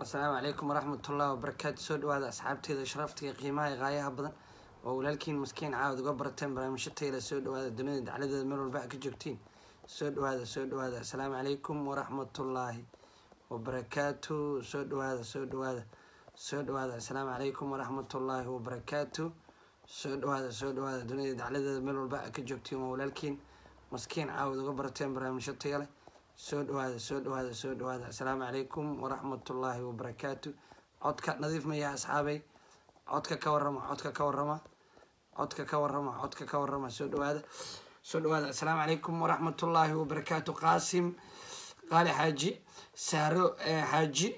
asalaamu calaykum waraxmat ullahi wabarakaatu soo dhawaada asxaabteeda sharaftiga qiimaha ee qaayaha badan oo walaalkiin maskiin caawad uga barateen barnaamijyo tayla soo dhawaada dunida dacladeeda meel walba a ka joogtiin soo dhawaada soo dhawaada asalaamu calaykum waraxmatullaahi wabarakaatu soo dhawaada soo dhawaada soo dhawaada asalaamu calaykum waraxmatullaahi wabarakaatu soo dhawaada soo dhawaada dunida dacladeeda meel walba a ka joogtiin waa walaalkiin maskiin caawad uga barateen barnaamijyo taya leh soo dhawaada soo dhawaada soo dhawaada asalaamu calaykum waraxmatullaahi wabarakaatu codka nadiif maya asxaabay codka ka warama codka ka warama codka ka warama codka ka warama soo dhawaada soo dhawaada asalaamu calaykum waraxmatullaahi wabarakaatu qaasim qaali xaaji saaro xaaji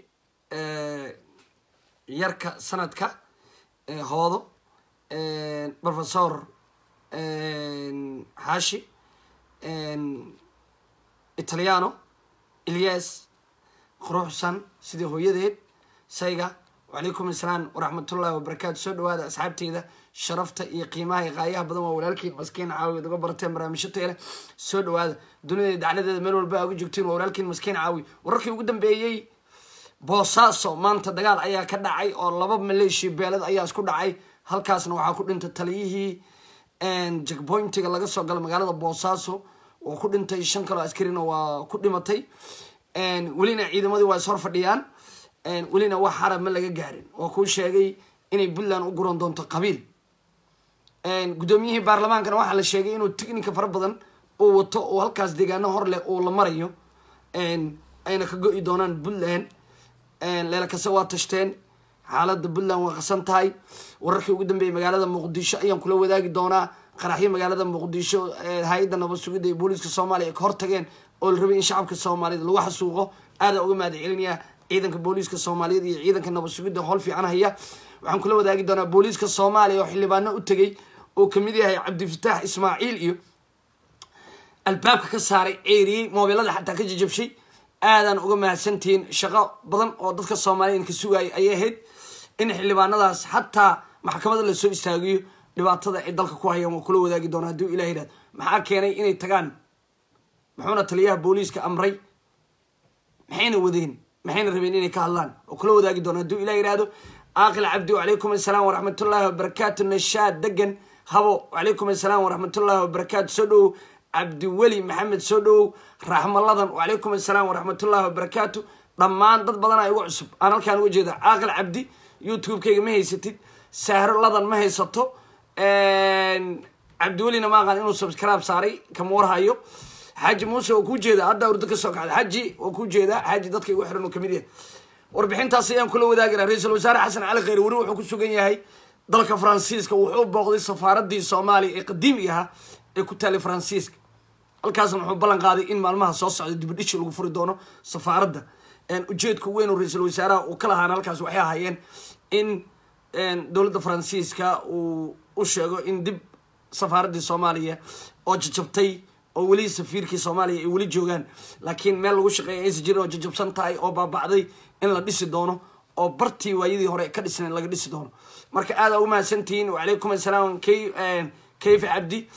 yarka sanadka hoodo professor xaashi italiano ilyas quruxsan sidii hooyadeed sayga wacalaykum asalaam waraxmatullahi wabarakaatu soo dhawaada asxaabteyda sharafta iyo qiimaha iyo qaayaha badan waa walaalkiin maskiin caawi uga barateen barnaamijyo teele soo dhawaada dunida dacladeeda meel walba uga joogtiin waa walaalkiin maskiin caawi wararkii ugu dambeeyey boosaaso maanta dagaal ayaa ka dhacay oo laba maleeshiya beelad ayaa isku dhacay halkaasna waxaa ku dhintay taliyihii jackpointiga laga soo gala magaalada boosaaso waa ku dhintay shan kaloo askarina waa ku dhimatay welina ciidamadii waa is hor fadhiyaan welina wax xarab ma laga gaarin waa kuu sheegay inay puntland u guran doonto qabiil guddoomiyihii baarlamaankana waxaa la sheegay inuu ticnica fara badan uu wato oo halkaas deegaano hor leh uu la marayo ayna ka go-i doonaan puntland leela kase waa tashteen xaalada puntland waa qasan tahay wararkii ugu dambeeyay magaalada muqdisho ayaan kula wadaagi doonaa qaraxyo magaalada muqdisho hay-adda nabad sugidda iyo booliiska soomaaliya ay ka hortageen oo la rabay in shacabka soomaaliyed lagu xasuuqo aadaa uga mahad celinaya ciidanka booliiska soomaaliyeed iyo ciidanka nabad sugidda howl fiican haya waxaan kula wadaagi doonaa booliiska soomaaliya oo xildhibaano u tegay oo kamid yahay cabdifataax ismaaciil iyo albaabka ka saaray ceeriyey moobilada xataa ka jajabshay aadaan uga mahadsantihiin shaqo badan oo dadka soomaaliya ka sugaayay ayay ahayd in xildhibaanadaas xataa maxkamada lasoo istaagiyo dhibaatada ay dalka ku hayaan waa kula wadaagi doona hadduu ilah yidhahdo maxaa keenay inay tagaan muxuuna taliyaha booliiska amray maxayna wadeen maxayna rabeen inay ka hadlaan oo kula wadaagi doona hadduu ilah yidhahdo aaqil cabdi wacalaykum assalaam waraxmatullaahi wabarakaatu nashaad degan habo wacalaykum assalaam waraxmatullaahi wabarakaatu soo dhowow cabdiweli maxamed soo dhowow raxmaladan wacalaykum assalaam waraxmatullaahi wabarakaatu dhammaan dad badanaa igu cusub aan halkaan uga jeeda caaqil cabdi youtube-kayga ma haysatid sahro ladan ma haysato cabdiwelina ma aqaan inuu subscribe saaray kama warhayo xaaji muuse waa kuu jeeda hadda urdo ka soo kacda xaji waa kuu jeeda xaaji dadka igu xiran oo kamid yahay warbixintaas ayaan kula wadaagana ra-iisul wasaare xasan cali kheyr weli wuxuu ku sugan yahay dalka faransiiska wuxuu booqday safaaradii soomaaliya ee qadiimi ahaa ee ku taalay faransiiska halkaasna wuxuu ballan qaaday in maalmaha soo socda dibidhishi lagu furi doono safaaradda ujeedka weyn oo ra-iisul wasaaraha uu ka lahaana halkaas waxay ahaayeen in dowladda faransiiska uu u sheego in dib safaaraddii soomaaliya oo jajabtay oo weli safiirkii soomaaliya ay weli joogaan laakiin meel lagu shaqeeya aysan jirin oo jajabsan tahay oo baabacday in la dhisi doono oo bartii waayadii hore ka dhisnayn laga dhisi doono marka aada ugu mahadsantihiin wacalaykum assalaam k kayfa cabdi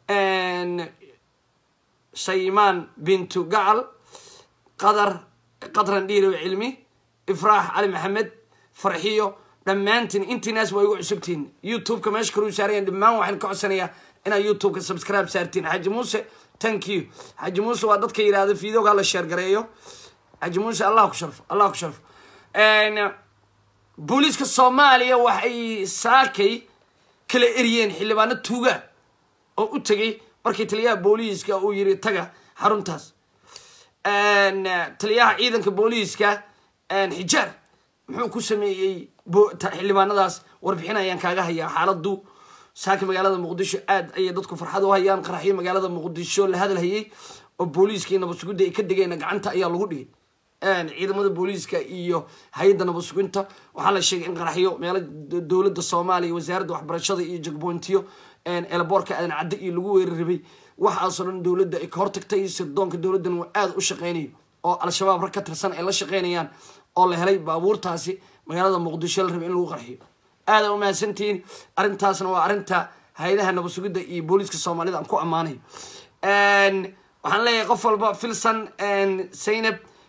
shaymaan bintu gacal qadar qadran dhiirow cilmi ifraax cali maxamed farxiyo dhammaantiin intii naas waa igu cusubtihiin youtube-ka meesha kaluu saarayan dhammaan waxaan ka codsanayaa inaad youtube-ka subscribe saartiin xaji muuse thank you xaji muuse waa dadka yidhahda videoga la sheergareeyo xaji muuse allah ku sharfo allah ku sharfo booliiska soomaaliya waxay saakay kala eriyeen xildhibaano tuuga oo u tegay markii taliyaha booliiska uu yiri taga xaruntaas taliyaha ciidanka booliiska xijaar muxuu ku sameeyey xildhibaanadaas warbixin ayaan kaaga hayaa xaaladu saaka magaalada muqdisho aad ayay dadku farxad u hayaan qaraxyo magaalada muqdisho la hadalhayay oo booliiska iyo nabadsugidda ay ka degeen gacanta ayaa lagu dhigay ciidamada booliiska iyo hay-adda nabadsuginta waxaa la sheegay in qaraxyo meelo dowladda soomaaliya wasaaradda waxbarashada iyo jagboontiyo elboorka aadan cadde iyo lagu weerar rabay waxaasoo dhan dowladda ay ka hortagtay sirdoonka dowladdan waa aada u shaqeynayo oo al-shabaab rag ka tirsan ay la shaqeynayaan oo la helay baabuurtaasi magaalada muqdisho la rabay in lagu qarxiyo aada u mahadsantihiin arrintaasna waa arrinta hay-adaha nabad sugidda iyo booliiska soomaalida aan ku ammaanayo waxaan leeyahay qof walba filson zaynab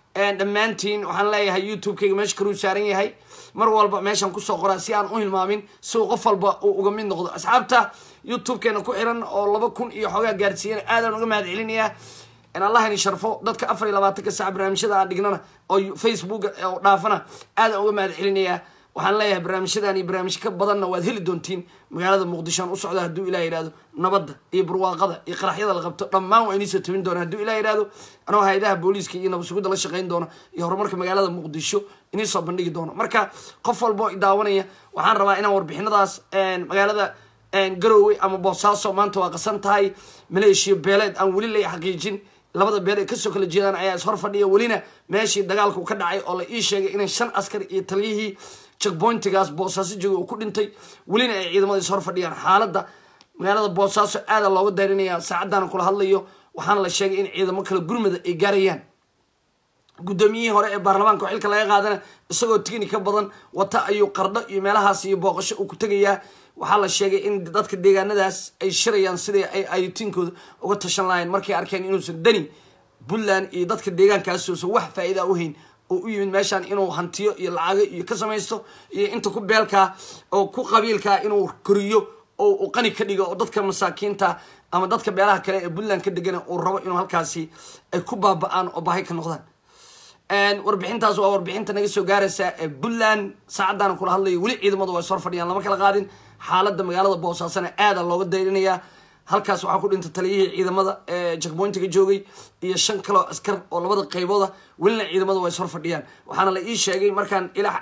dhammaantiin waxaan leeyahay youtube-kayga meesha karuu saaran yahay mar walba meeshaan kusoo qoraa si aan u hilmaamin si uu qof walba uu uga mid noqdo asxaabta youtube-keena ku xiran oo laba kun iyo xoogaa gaarsiiyan aadaan uga mahad celinayaa in allah ini sharfo dadka afar iyo labaatanka saac barnaamijyada aan dhignana oo facebook oo dhaafana aadaan uga mahad celinayaa waxaan leeyahay barnaamijyadan iyo barnaamij ka badanna waad heli doontiin magaalada muqdisho aan u socda hadduu ilah yihahdo nabadda iyo barwaaqada iyo qaraxyada la qabto dhammaan waa iniisoo tabin doona hadduu ilah yihahdo anoo hay-adaha booliiska iyo nabadsugidda la shaqayn doona iyo horumarka magaalada muqdisho iniisoo bandhigi doono marka qof walba oo idaawanaya waxaan rabaa inaan warbixinadaas magaalada garowe ama boosaaso maanta waa qasan tahay maleeshiya beeleed aan weli la xaqiijin labada beel ay kasoo kala jeedaan ayaa ishor fadhiya welina meeshii dagaalku ka dhacay oo la ii sheegay inay shan askar iyo taliyihii checkpointigaas boosaaso jooga uu ku dhintay welina ay ciidamada ishor fadhiyaan xaaladda magaalada boosaaso aada looga daarinayaa saacaddaana kula hadlayo waxaana la sheegay in ciidamo kale gurmada ay gaarayaan guddoomiyihii hore ee baarlamaanka oo xilka laga qaadana isagoo tigni ka badan wata ayuu qardho iyo meelahaas iyo booqasho uu ku tegayaa waxaa la sheegay in dadka deegaanadaas ay shirayaan sidai ay ayutiinkooda uga tashan lahayn markay arkeen inuusan dani puntland iyo dadka deegaankaasuusan wax faa-iida u hayn oo u yimid meeshaan inuu hantiyo iyo lacago iyo ka samaysto iyo inta ku beelkaa oo ku qabiilkaa inuu koriyo oo uu qani ka dhigo oo dadka masaakiinta ama dadka beelaha kale ee puntland ka degana uu rabo inuu halkaasi ay ku baaba-aan oo bahay ka noqdaan warbixintaas waa warbixinta naga soo gaaraysa ee puntland saacaddaana kula hadlayo weli ciidamadu waa is hor fadhiyaan lama kala qaadin xaaladda magaalada boosaasana aada looga dayrinayaa halkaas waxaa ku dhintay taliyihii ciidamada ee jackpointiga joogay iyo shan kaloo askar oo labada qaybooda welina ciidamada waa is hor fadhiyaan waxaana la ii sheegay markaan ila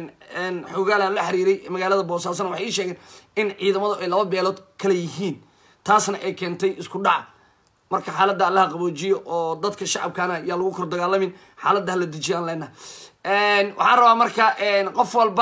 xogaalan la xiriiray magaalada boosaasana waxay ii sheegeen in ciidamadu ay laba beelood kala yihiin taasna ay keentay isku dhaca marka xaaladda allaha qaboojiyo oo dadka shacabkaana yaa lagu kor dagaalamin xaaladda hala dejiyo aan leenaha waxaan rabaa marka qof walba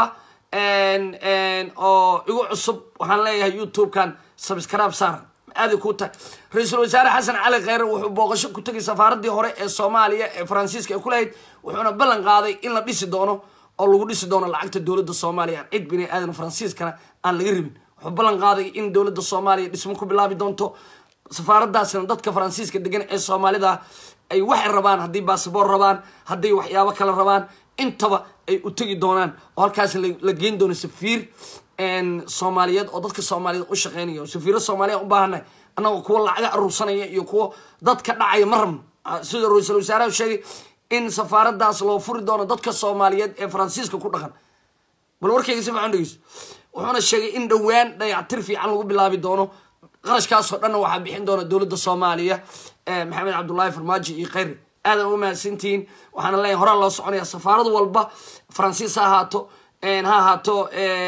oo igu cusub waxaan leeyahay youtube-kan subscribe saar aaday kuu tahay ra-iisul wasaare xasan cali kheyre wuxuu booqasho ku tegay safaaraddii hore ee soomaaliya ee faransiiska ay ku lahayd wuxuuna ballan qaaday in la dhisi doono oo lagu dhisi doono lacagta dowladda soomaaliya aan cid bini aadan faransiiskana aan laga rabin wuxuu ballan qaaday in dowladda soomaaliya dhismo ku bilaabi doonto safaaradaasina dadka faransiiska degan ee soomaalida ay waxay rabaan haddii basaboor rabaan hadday waxyaabo kale rabaan intaba ay u tegi doonaan oo halkaas la geyn doono safiir soomaaliyeed oo dadka soomaaliyeed u shaqeynaya oo safiiro soomaaliya u baahanay annagoo kuwa lacaga aruursanaya iyo kuwa dadka dhacaya ma rabno sida ra-iisul wasaaraha sheegay in safaaradaas loo furi doono dadka soomaaliyeed ee faransiiska ku dhaqan bal warkayga si fiican dhegeyso wuxuuna sheegay in dhowaan dayactir fiican lagu bilaabi doono qarashkaasoo dhanna waxaa bixin doona dowladda soomaaliya maxamed cabdullaahi farmaajo iyo kheyre aadan uga mahadsantihiin waxaana leeyahay horaa loo soconaya safaarad walba faransiis ha ahaato ha ahaato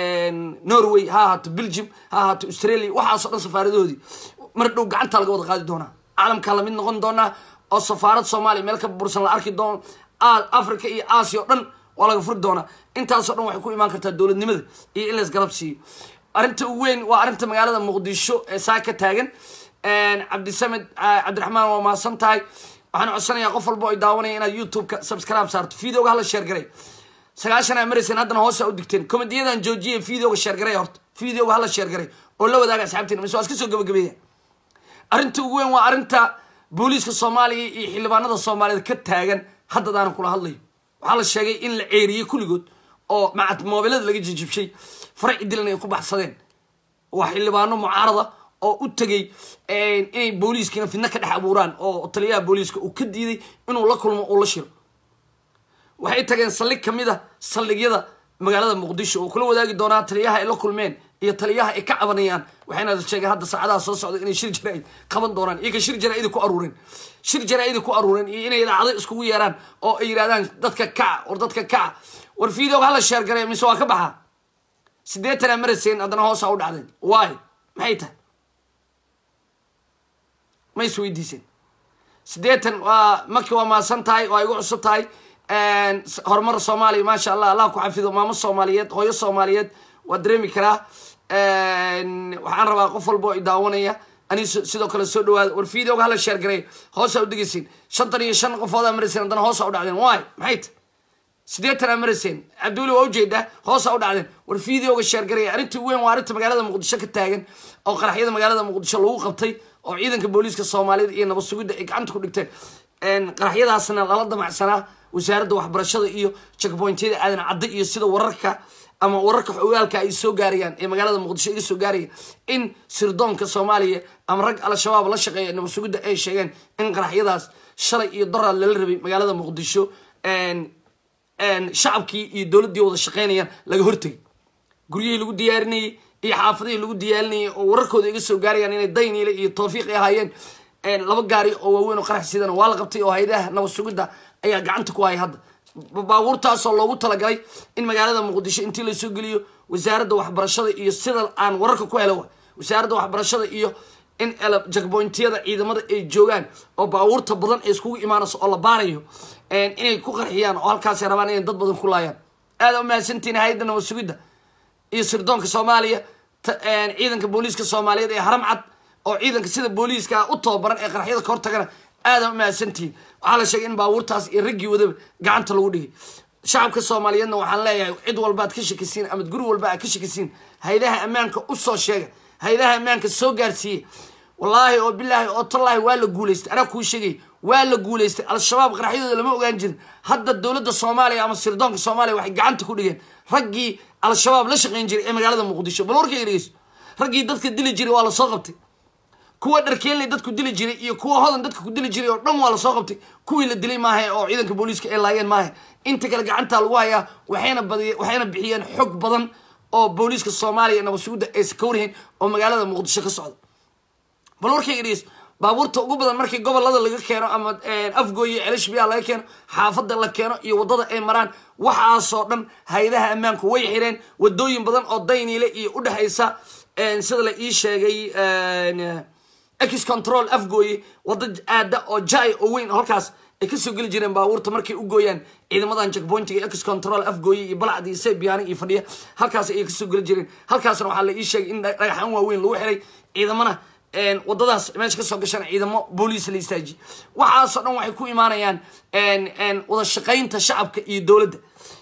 norway ha ahaato belgium ha ahaato australia waxaasoo dhan safaaradahoodii mar dhow gacanta laga wada qaadi doonaa caalamkaa lamid noqon doonaa oo safaarad soomaaliya meel ka bursan la arki doono africa iyo asia o dhan waa laga furi doonaa intaasoo dhan waxay ku imaan kartaa dowladnimada iyo in lays garab siiyo arrinta ugu weyn waa arrinta magaalada muqdisho ee saa ka taagan cabdisamed cabdiraxmaan waa mahadsan tahay waxaan codsanayaa qof walba oo daawanaya inaad youtube-ka subscribe saarto videoga hala sheergaray sagaashan aa marayseen haddana hoosa u digteen komediyadan joojiya videoga sheergaray horta videoga hala sheergaray oo la wadaaga asxaabteena mise waa iska soo gabagabeeya arrinta ugu weyn waa arrinta booliiska soomaaliya iyo xildhibaanada soomaaliyeed ka taagan haddadaana kula hadlayo waxaa la sheegay in la ceeriyey kulligood oo macad moobilada laga jijibshay faraci dilan ay ku baxsadeen waa xildhibaano mucaarada oo u tegay inay booliiskiina fidno ka dhex abuuraan oo taliyaha booliiska uu ka diiday inuu la kulmo uu la shiro waxay tageen saldhig kamid a saldhigyada magaalada muqdisho oo kula wadaagi doonaa taliyaha ay la kulmeen iyo taliyaha ay ka cabanayaan waxayna sheegeen hadda saacadaha soo socda inay shir jaraa-id qaban doonaan iyaga shir jaraa-idi ku aruureen shir jaraa-idi ku aruureen iyo inay idaacado iskugu yeeraan oo ay yidhahdaan dadka kaca war dadka kaca war videoga hala sheergaray mise waa ka baxaa siddeetanaa marayseen haddana hoosa u dhacdeen waay maxay tahay ma is weydiiseen siddeetan waa marki waa maasan tahay waa igu cusub tahay horumar soomaaliya maasha allah allah ku xafido maamo soomaaliyeed hooyo soomaaliyeed waa dareemi karaa waxaan rabaa qof walba oo i daawanaya ani sidoo kale soo dhawaada war videoga hala sheergaray hoosa u degeysiin shantan iyo shan qofoodaa marayseen haddana hoosa u dhacdeen waay maxay tahay siddeetan aa marayseen cabdiweli waa ujeedaa hoosa u dhacdeen war videoga sheergaraya arrintii weyn waa arrinta magaalada muqdisho ka taagan oo qaraxyada magaalada muqdisho lagu qabtay oo ciidanka booliiska soomaaliyed iyo nabad sugidda ay gacanta ku dhigteen qaraxyadaasna lala damacsanaa wasaaradda waxbarashada iyo checkpointyada aadan cadde iyo sida wararka ama wararka xogaalka ay soo gaarayaan ee magaalada muqdisho iga soo gaaraya in sirdoonka soomaaliya ama rag al-shabaab la shaqeeya nabad sugidda ay sheegeen in qaraxyadaas shalay iyo daraad lala rabay magaalada muqdisho shacabkii iyo dowladdii wada shaqeynayaan laga hortegay guryihii lagu diyaarinayay iyo xaafadihii lagu diyaarinayay oo wararkooda iga soo gaarayaan inay dayniile iyo tawfiiq ay ahaayeen laba gaari oo waaweyn oo qarax sidana waa la qabtay oo hayadaha nabad sugidda ayaa gacanta ku haya hadda baabuurtaasoo loogu talagalay in magaalada muqdisho intii lasoo geliyo wasaaradda waxbarashada iyo sida aan wararka ku helo wasaaradda waxbarashada iyo in jakbointiyada ciidamada ay joogaan oo baabuurta badan ay iskugu imaanayso oo la baarayo inay ku qarxiyaan oo halkaasay rabaan inay dad badan ku laayaan aada umahadsantihin hay-adda nabad sugidda iyo sirdoonka soomaaliya ciidanka booliiska soomaaliyeed ee haram cad oo ciidanka sida booliiska u tababaran ee qaraxyada ka hortagana aada umahadsantihiin waxaa la sheegay in baabuurtaas iyo raggii wadaba gacanta lagu dhigay shacabka soomaaliyeedna waxaan leeyahay cid walba aad ka shakisiin ama guri walba aad ka shakisiin haydaha ammaanka usoo sheega haydaha ammaanka soo gaarsiiye wallaahi oo bilaahi oo tallaahi waa la guulaystay anaa kuu sheegay waa la guulaystay al-shabaab qaraxyadooda lama ogaan jirin hadda dowladda soomaaliya ama sirdoonka soomaaliya waxay gacanta ku dhigeen raggii al-shabaab la shaqayn jiray ee magaalada muqdisho bal warkayga dhegeyso raggii dadka dili jiray waa lasoo qabtay kuwa dharkeenley dadku dili jiray iyo kuwa hodan dadka ku dili jiray oo dhan waa lasoo qabtay kuwii la dilay maaha oo ciidanka booliiska ay laayeen maaha inta kale gacantaa lagu hayaa waxayna badiy waxayna bixiyeen xog badan oo booliiska soomaaliya nabad sugidda aysan ka warhayn oo magaalada muqdisho ka socda bal warkayga dhegeys baabuurta ugu badan markii gobolada laga keeno ama afgooye celishbiya laga keeno xaafada la keeno iyo wadada ay maraan waxaasoo dhan haydaha ammaanku way xireen wadooyin badan oo dayniile iyo udhexaysa sida la ii sheegay ex control afgooye wada aada oo jai oo weyn halkaas ay kasoo geli jireen baabuurta markay u gooyaan ciidamadan jackpointiga ex control afgooye iyo balacdi iyo sebiyaani iyo fadhiya halkaas ayay kasoo geli jireen halkaasna waxaa la ii sheegay in dhagaxaan waaweyn lagu xiray ciidamana wadadaas meesha kasoo gashaan ciidamo booliis la istaajiye waxaasoo dhan waxay ku imaanayaan wada shaqaynta shacabka iyo dowladda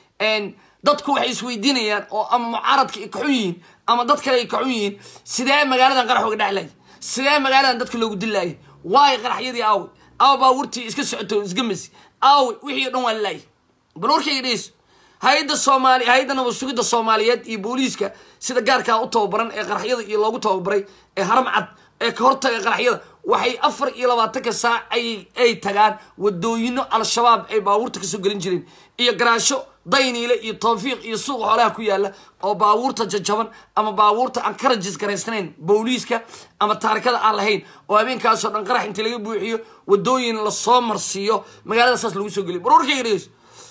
dadku waxay isweydiinayaan oo ama mucaaradka ay kaxun yihiin ama dad kale ay kaxun yihiin sidee magaaladan qarax uga dhexlaya sidee magaaladan dadka loogu dilaayay waayo qaraxyadii aawi aawa baabuurtii iska socoto isgamasi aawi wixii o dhan waa lalaayay bal warkayga dhegeyso hay-adda soomaali hay-adda nabad sugidda soomaaliyeed iyo booliiska sida gaarkaa u tababaran ee qaraxyada iyo loogu tababaray ee haram cad ee ka hortaga qaraxyada waxay afar iyo labaatanka saac ay ay tagaan wadooyino al-shabaab ay baabuurta kasoo gelin jireen iyo garaasho dayniile iyo tawfiiq iyo suuqa xoolaha ku yaala oo baabuurta jajaban ama baabuurta aan ka rajis garaysnayn booliiska ama taarikada aan lahayn oo habeenkaasoo dhan qarax intii laga buuxiyo wadooyin lasoo marsiiyo magaalada saas lagu soo geliyo barwarkayga dhegeyso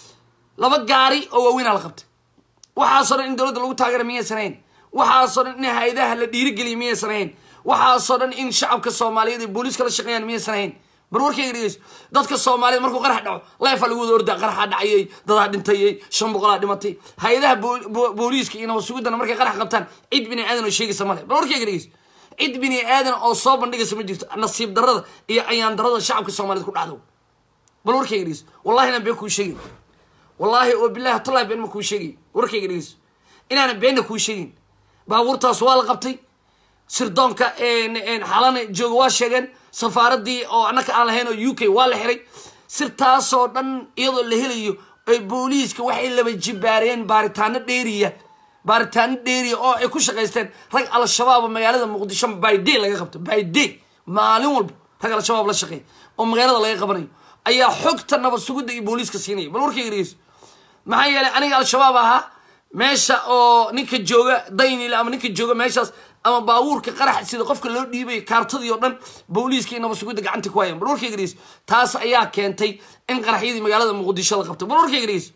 laba gaari oo waaweynaa la qabtay waxaasoo dhan in dowladda lagu taageera miyaysan hayn waxaasoo dhan in hay-adaha la dhiirigeliya miyaysan hayn waxaasoo dhan in shacabka soomaaliyeed ay booliiska la shaqeeyaan miyaysan hayn bar warkayga dhegeyso dadka soomaaliyeed markuu qarax dhaco leefa lagu wada ordaa qaraxaa dhacayay dadaa dhintayay shan boqolaa dhimatay hay-adaha booliiska iyo nabad sugiddana markay qarax qabtaan cid bini aadan oo sheegaysa male bar warkayga dhegeyso cid bini aadan oo soo bandhigaysa ma jirto nasiib darada iyo ayaan darada shacabka soomaaliyed ku dhacdo bal warkayga dhegeyso wallahina been kuu sheegay wallaahi oo bilahi tallahi been ma kuu sheegay warkayga dhegeyso inaana beenna kuu sheegin baabuurtaas waa la qabtay sirdoonka xalana jooga waa sheegeen safaaradii oo annaka aan lahayn oo u k waa la xiray sirtaasoo dhan iyadoo la helayo ay booliiska waxay laba jibaareen baaritaano dheeriya baaritaano dheeriya oo ay ku shaqaysteen rag al-shabaab oo magaalada muqdisho by day laga qabto by day maalin walba rag al-shabaab la shaqeeya oo magaalada laga qabanayo ayaa xogta nabad sugidda iyo booliiska siinaya bal warkayga dhegeyso maxaa yeelay aniga al-shabaab ahaa meesha oo ninka jooga daynile ama ninka jooga meeshaas ama baabuurka qarax sida qofka loo dhiibay kaartadii oo dhan booliiska iyo nabad sugidda gacanta ku hayaan bal warkayga dhegeyso taas ayaa keentay in qaraxyadii magaalada muqdisho la qabto bal warkayga dhegeyso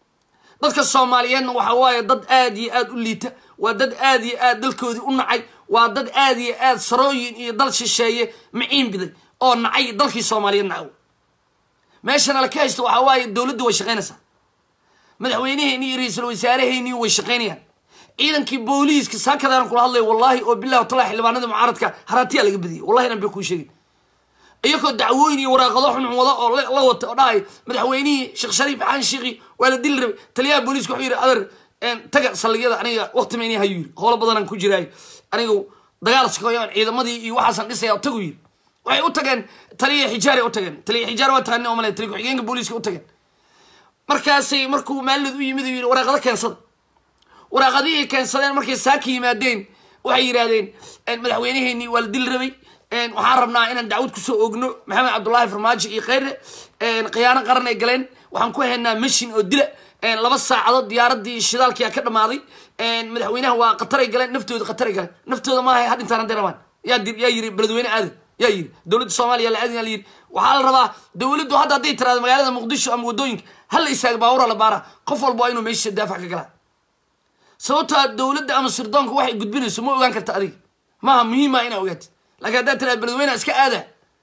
dadka soomaaliyeedna waxa waaye dad aada iyo aada u liita waa dad aada iyo aad dalkoodii u nacay waa dad aada iyo aad sarooyin iyo dal shisheeye maciin biday oo nacay dalkii soomaaliyeed nacaw meeshana la ka haysto waxaa waaye dowladdu way shaqaynaysaa madaxweyneheenii iyo ra-iisul wasaaraheenii way shaqaynayaan ciidankii booliiska saakadaan kula hadlaya wallaahi oo bilahi watala xildhibaanada mucaaradka haraatiyaa laga badiyay wallahi nan bay kuu sheegin iyagoo dacwooyin iyo waraaqado xunxun wada oo la wata oo dhahay madaxweynihii sheekh shariif xaan shiikhi waa la dili rabay taliyaha booliiska wuxuu yidhi adeer taga saldhigyada aniga waqti mayni hayuu yidhi howlo badanaan ku jiraayo aniga dagaal sakoyaan ciidamadii iyo waxaasan dhisaya tagu yidhi waxay u tageen taliya xijaar u tageen taliya xijaar waa taqaani oo male taliya ku-xigeenka booliiska u tageen markaasay markuu maalid u yimid u yidhi waraaqado keensada waraaqadihii keensadeen markay saaka yimaadeen waxay yidhahdeen madaxweyneheenii waa la dili rabay waxaan rabnaa inaan dacwad kusoo ogno maxamed cabdullaahi farmaajo iyo kheyre khiyaano qaran ay galeen waxaan ku haynaa mashin oo dila laba saacadood diyaaradii shidaalkia ka dhamaaday madaxweynaha waa khataray galeen naftooda khataray galeen naftooda maaha ha dhintaan hadday rabaan yaa yaa yiri beledweyne aadan yaa yiri dowladda soomaaliya la aadin la yiri waxaa la rabaa dowladdu hadda hadday tiraado magaalada muqdisho ama waddooyinka hala istaaga baawura la baara qof walba waa inuu meeshiisa daafac ka galaa sababtaa dowladda ama sirdoonka waxay gudbinayso ma ogaan karta adiga maaha muhiima inaa ogaatid laakiin haddaad tiraado beledweyne iska aada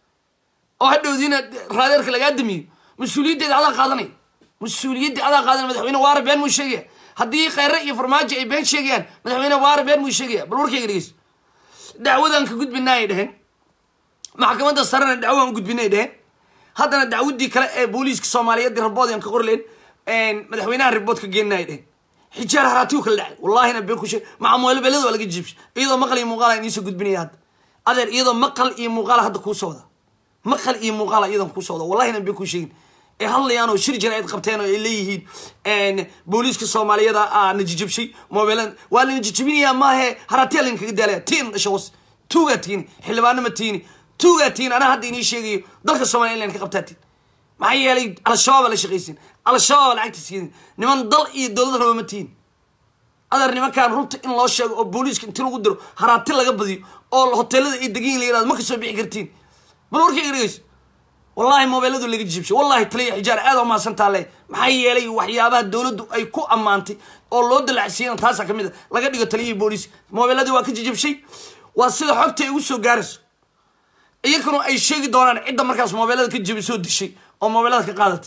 oo hadhowdiina raadeerka lagaa damiyo mas-uuliyaddeeda adaa qaadanaya mas-uuliyadda adaa qaadanaya madaxweyne waara been muu sheegaya haddii kheyre iyo farmaajo ay been sheegayaan madaxweyne waara been muu sheegaya bal warkayga dhegeyso dacwadan ka gudbinaa ay dheheen maxkamadda sarena dacwadaan u gudbinay dheheen haddana dacwadii kale ee booliiska soomaaliyeed rabood aan ka qorleen madaxweynaha ribood ka geenna ay dheheen xijaar haraatigu kala dhacay wallahina been ku sheeg macamuelebelada waa laga jiibshay iyadoo maqal iyo muuqaala iniisoo gudbinaya hadda adeer iyadoo maqal iyo muuqaala hadda kuu socda maqal iyo muuqaala iyadan kuu socda wallahina been ku sheegin ay hadlayaan oo shir jaraa'id qabteen oo ay leeyihiin booliiska soomaaliyada aa najijabshay mobilan waa la najijabinayaa maahe haraatiya laynkaga daalaya tiin dhasha was tuugaa tiini xildhibaano ma tiini tuugaa tiini anaa hadda inii sheegayo dalka soomaliya in layn ka qabtaa tiin maxaa yeelay al-shabaaba la shaqaysin al-shabaaba lacagta siidin niman dal iyo dowlad raba ma tiini adeer nimankaan runta in loo sheego oo booliiska inti lagu diro haraati laga badiyo oo hoteelada ay degan la yirahdo ma kasoo bixi kartiin bal warkayga dhegeyso wallahi mobeeladu laga jibshay wallahi taliya xijaar aad u mahadsantaa le maxaa yeelay waxyaabaha dowladdu ay ku ammaantay oo loo dalacsiiyana taasaa kamid a laga dhigo taliyihii booliiska mobeeladii waa ka jijibshay waa sida xogta ay ugu soo gaarayso iyakuna ay sheegi doonaan cidda markaas mobeelada ka jibisoo dishay oo mobeelada ka qaadatay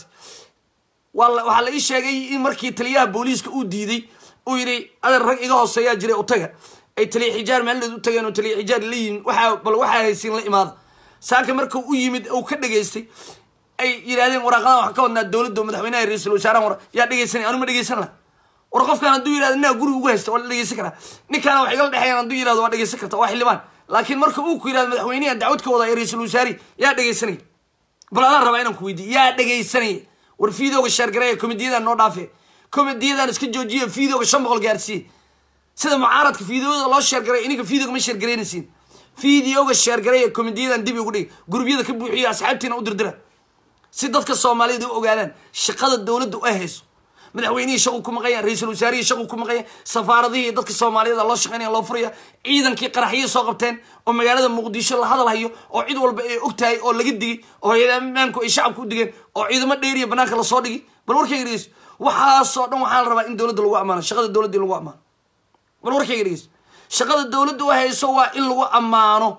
waxaa la ii sheegay in markii taliyaha booliiska uu diiday uu yidhi adeer rag iga hooseeyaa jiray utaga ay taliya xijaar maalinood u tageen oo taliya xijaar la yimin waxaa bal waxaa haysiin la imaada saaka marka u yimid uu ka dhageystay ay yidhahdeen waraaqadan waxaan ka wadnaa dowladda madaxweynaha ra-iisul wasaarahan war yaa dhegeysanay anu ma dhegeysan laha war qofkaan hadduu yihahdo inaa guriga ugu haysta waa la dhegeysan karaa ninkaana wax igala dhexeeyaan hadduu yihahdo waa dhegeysan karta waa xildhibaan laakiin marka uu ku yihahdo madaxweynaha dacwad ka wada ee ra-iisul wasaari yaa dhegeysanaya bal adaan rabaa inaan ku weydiiyo yaa dhegeysanaya war fiidooga sheergareeya komediyadan noo dhaafe komediyadan iska joojiya fiidooga shan boqol gaarsiiye sida mucaaradka fiideoda loo sheergaray ininka fiidooga ma sheergaraynaysiin fideoga sheergareeya komediyadan dib ugu dhig gurubyada ka buuxiya asxaabtiina u dirdira si dadka soomaaliyada u ogaadaan shaqada dowladda ay hayso madaxweynihii shaqu ku maqanya ra-iisul wasaarihii shaqu ku maqanya safaaradihii dadka soomaaliyada loo shaqeynaya loo furaya ciidankii qaraxyii soo qabteen oo magaalada muqdisho la hadal hayo oo cid walba ay og tahay oo laga digay oo hay-ada ammaanku ay shacabka u digeen oo ciidamo dheeriya banaanka lasoo dhigi bal warkayga dhegeyso waxaasoo dhan waxaa la rabaa in dowladda lagu ammaano shaqada dowladda in lagu ammaano bal warkayga dhegeyso shaqada dowladda u hayso waa in lagu ammaano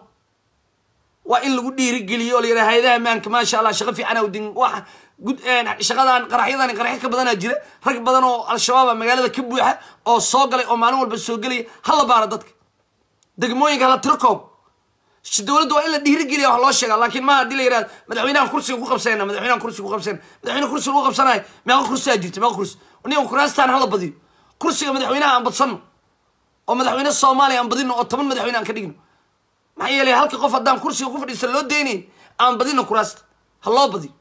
waa in lagu dhiirigeliyo oo la yidhaha hay-adaha ammaanka maasha allah shaqo fiican awdin wax gud shaqadan qaraxyadan qaraxyo ka badanaa jira rag badan oo al-shabaaba magaalada ka buuxa oo soo galay oo maalin walba soo gelaya hala baara dadka degmooyinka hala tiro koob dowladda waa in la dhiirigeliya wax loo sheega laakiin maaha hadii la yihahdo madaxweynahan kursiga ku qabsanayna madaxweynahan kursiga ku qabsanayna madaxweyne kursiga lagu qabsanayo meeqa kursiyaa jirta meeqa kursi ninkan kuraastaan hala badiyo kursiga madaxweynaha aan badsanno oo madaxweyne soomaaliya aan badino oo toban madaxweyne aan ka dhigno maxaa yeelay halka qof haddaan kursiga ku fadhiista loo deynayn aan badino kuraasta ha loo badiyo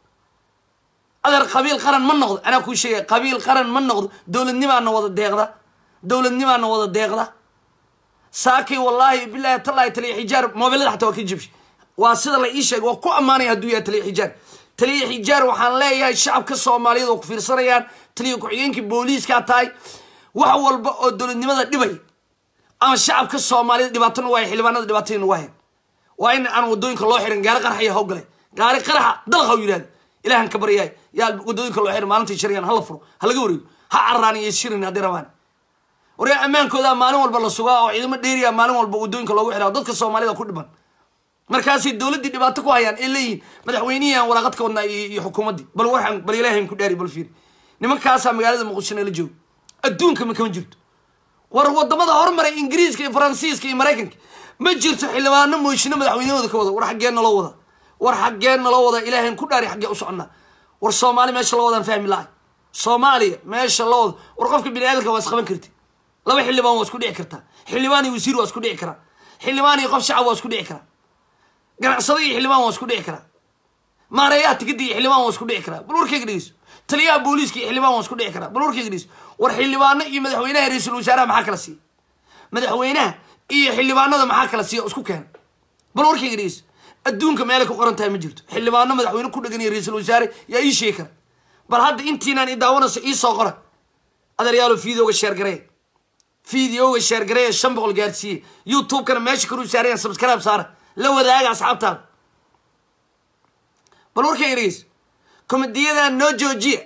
adeer qabiil qaran ma noqdo anaa kuu sheegaya qabiil qaran ma noqdo dowladnimaana wada deeqda dowladnimaana wada deeqda saakay wallaahi bilaahi tallaahi taliya xijaar mobilada xataa waa ka jibshay waa sida la ii sheegay waa ku ammaanaya hadduu yahay taliya xijaar taliya xijaar waxaan leeyahay shacabka soomaaliyeed oo ku fiirsanayaan taliya ku-xigeenkii booliiskaa tahay wax walba oo dowladnimada dhibay ama shacabka soomaaliyed dhibaatona waaya xildhibaanada dhibaatadina waayan waa in aan wadooyinka loo xirin gaari qaraxaya hawgale gaari qaraxa dalqa u yidhahda ilahan ka baryaay yaa wadooyinka loo xirin maalintai sharigan hala furo ha laga wareego ha carraani iyo shirin hadday rabaan waryaa ammaankooda maalin walba la sugaa oo ciidamo dheeriya maalin walba wadooyinka loogu xiraa dadka soomaalida ku dhiban markaasay dowladdii dhibaato ku hayaan ay leeyihin madaxweynihii aan waraaqad ka wadnaa iyo xukuumaddii bal waxaan bal ilaahayn ku dhaari bal fiiri nimankaasaa magaalada muqdishona la joogo adduunka ma kama jirto war wadamada hormaray ingiriiska iyo faransiiska iyo maraykanka ma jirto xildhibaano mooshino madaxweynahooda ka wada war xaggeen naloo wada war xaggeen naloo wada ilaahayn ku dhaari xaggee u soconnaa war soomaali meesha la wadaan fahmi lahay soomaaliya meesha la wada war qofka bini aadamka waa isqaban karti laba xildhibaan waa isku dhici kartaa xildhibaan iyo wasiir waa isku dhici karaa xildhibaan iyo qof shacab waa isku dhici karaa ganacsado iyo xildhibaan waa isku dhici karaa maareeyaha tikada iyo xildhibaan waa isku dhici karaa bal warkayga dhegeyso taliyaha booliiska iyo xildhibaan waan isku dhici karaa bal warkayga dhegeyso war xildhibaano iyo madaxweynaha iyo ra-iisul wasaaraha maxaa kala siiya madaxweynaha iyo xildhibaanada maxaa kala siiya oo isku keena bal warkayga dhegeyso adduunka meelay ku qoran tahay ma jirto xildhibaano madaxweyne ku dhegan iyo ra-iisul wasaare yaa ii sheegi kara bal hadda intiinaan i daawanayso ii soo qora adeeryaalo videoga sheergareeya videoga sheergareeya shan boqol gaarsiiye youtube-kana meesha karu saarayan subscribe saara la wadaaga asxaabtaada bal warkayga dhegeyso komediyadan noo joojiya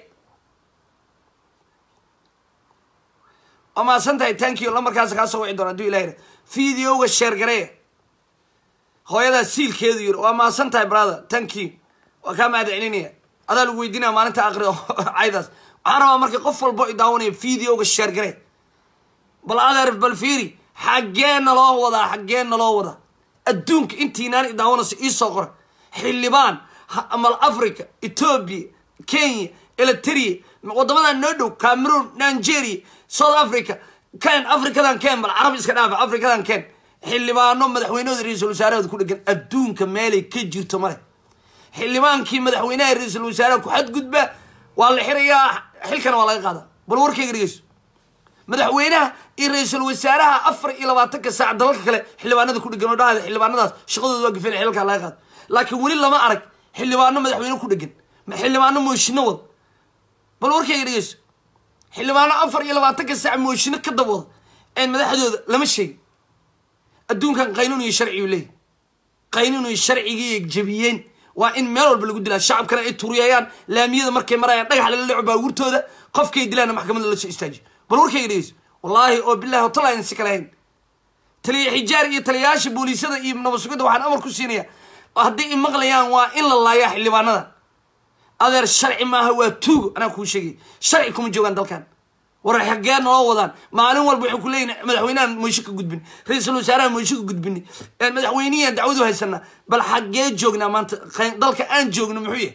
waa mahadsan tahay tankiyo lamarkaas kaa soo wici doona haduu ilahi videoga sheergareeya hooyadaa siilkeedu yiri waa mahadsan tahay brother tankiyo waa kaa mahad celinaya adaa lagu weydiinaya maalinta aqri caydaas waxaan rabaa marka qof walbo i daawanaya videoga sheergaree bal adeer bal fiiri xaggee naloo wadaa xaggee naloo wadaa adduunka intiinaan i daawanayso iisoo qora xildhibaan mal africa ethoobia kenya eliteria wadamadan noo dhow cameroon nigeria south africa ken africadan ken bal carab iska dhaafa africadan ken xildhibaano madaxweynahooda ra-iisul wasaarahooda ku dhegan adduunka meelay ka jirto male xildhibaankii madaxweynaha ra-iisul wasaaraha ku xadgudba waa la xirayaa xilkana waa laga qaadaa bal warkayga dhegeyso madaxweynaha iyo ra-iisul wasaaraha afar iyo labaatanka saac dalalka kale xildhibaanada ku dhegan oo dhahada xildhibaanadaas shaqadooda waa gafeen xilkaa laga qaado laakiin weli lama arag xildhibaano madaxweyne ku dhegan xildhibaano mooshino wada bal warkayga dhegeyso xildhibaano afar iyo labaatanka saac mooshino ka dabwada een madaxdooda lama sheegin adduunkan qaynuun iyo sharciyu leeyahy qaynuun iyo sharcigii jabiyeen waa in meel walba lagu dilaa shacabkana ay turiyayaan laamiyada markay marayaan dhagax lala dhaco baabuurtooda qofkay dilaana maxkamadda la soo istaajiyo bal warkayga dhegeyso wallaahi oo bilahi otala aynan si kale hayn taliya xijaar iyo taliyayaasha booliisada iyo nabasugada waxaan amar ku siinaya hadday i maqlayaan waa in la laayaa xildhibaanada adeer sharci maaha waa tuugo anaa kuu sheegay sharci kuma joogaan dalkan war xagee naloo wadaan maalin walba waxay ku leeyihin madaxweynehan moysho ka gudbin ra-iisul wasaaraha moysho ka gudbini madaxweynihian dacwadu haysanaa bal xagee joognaa maanta dalka aan joogno muxuu yahay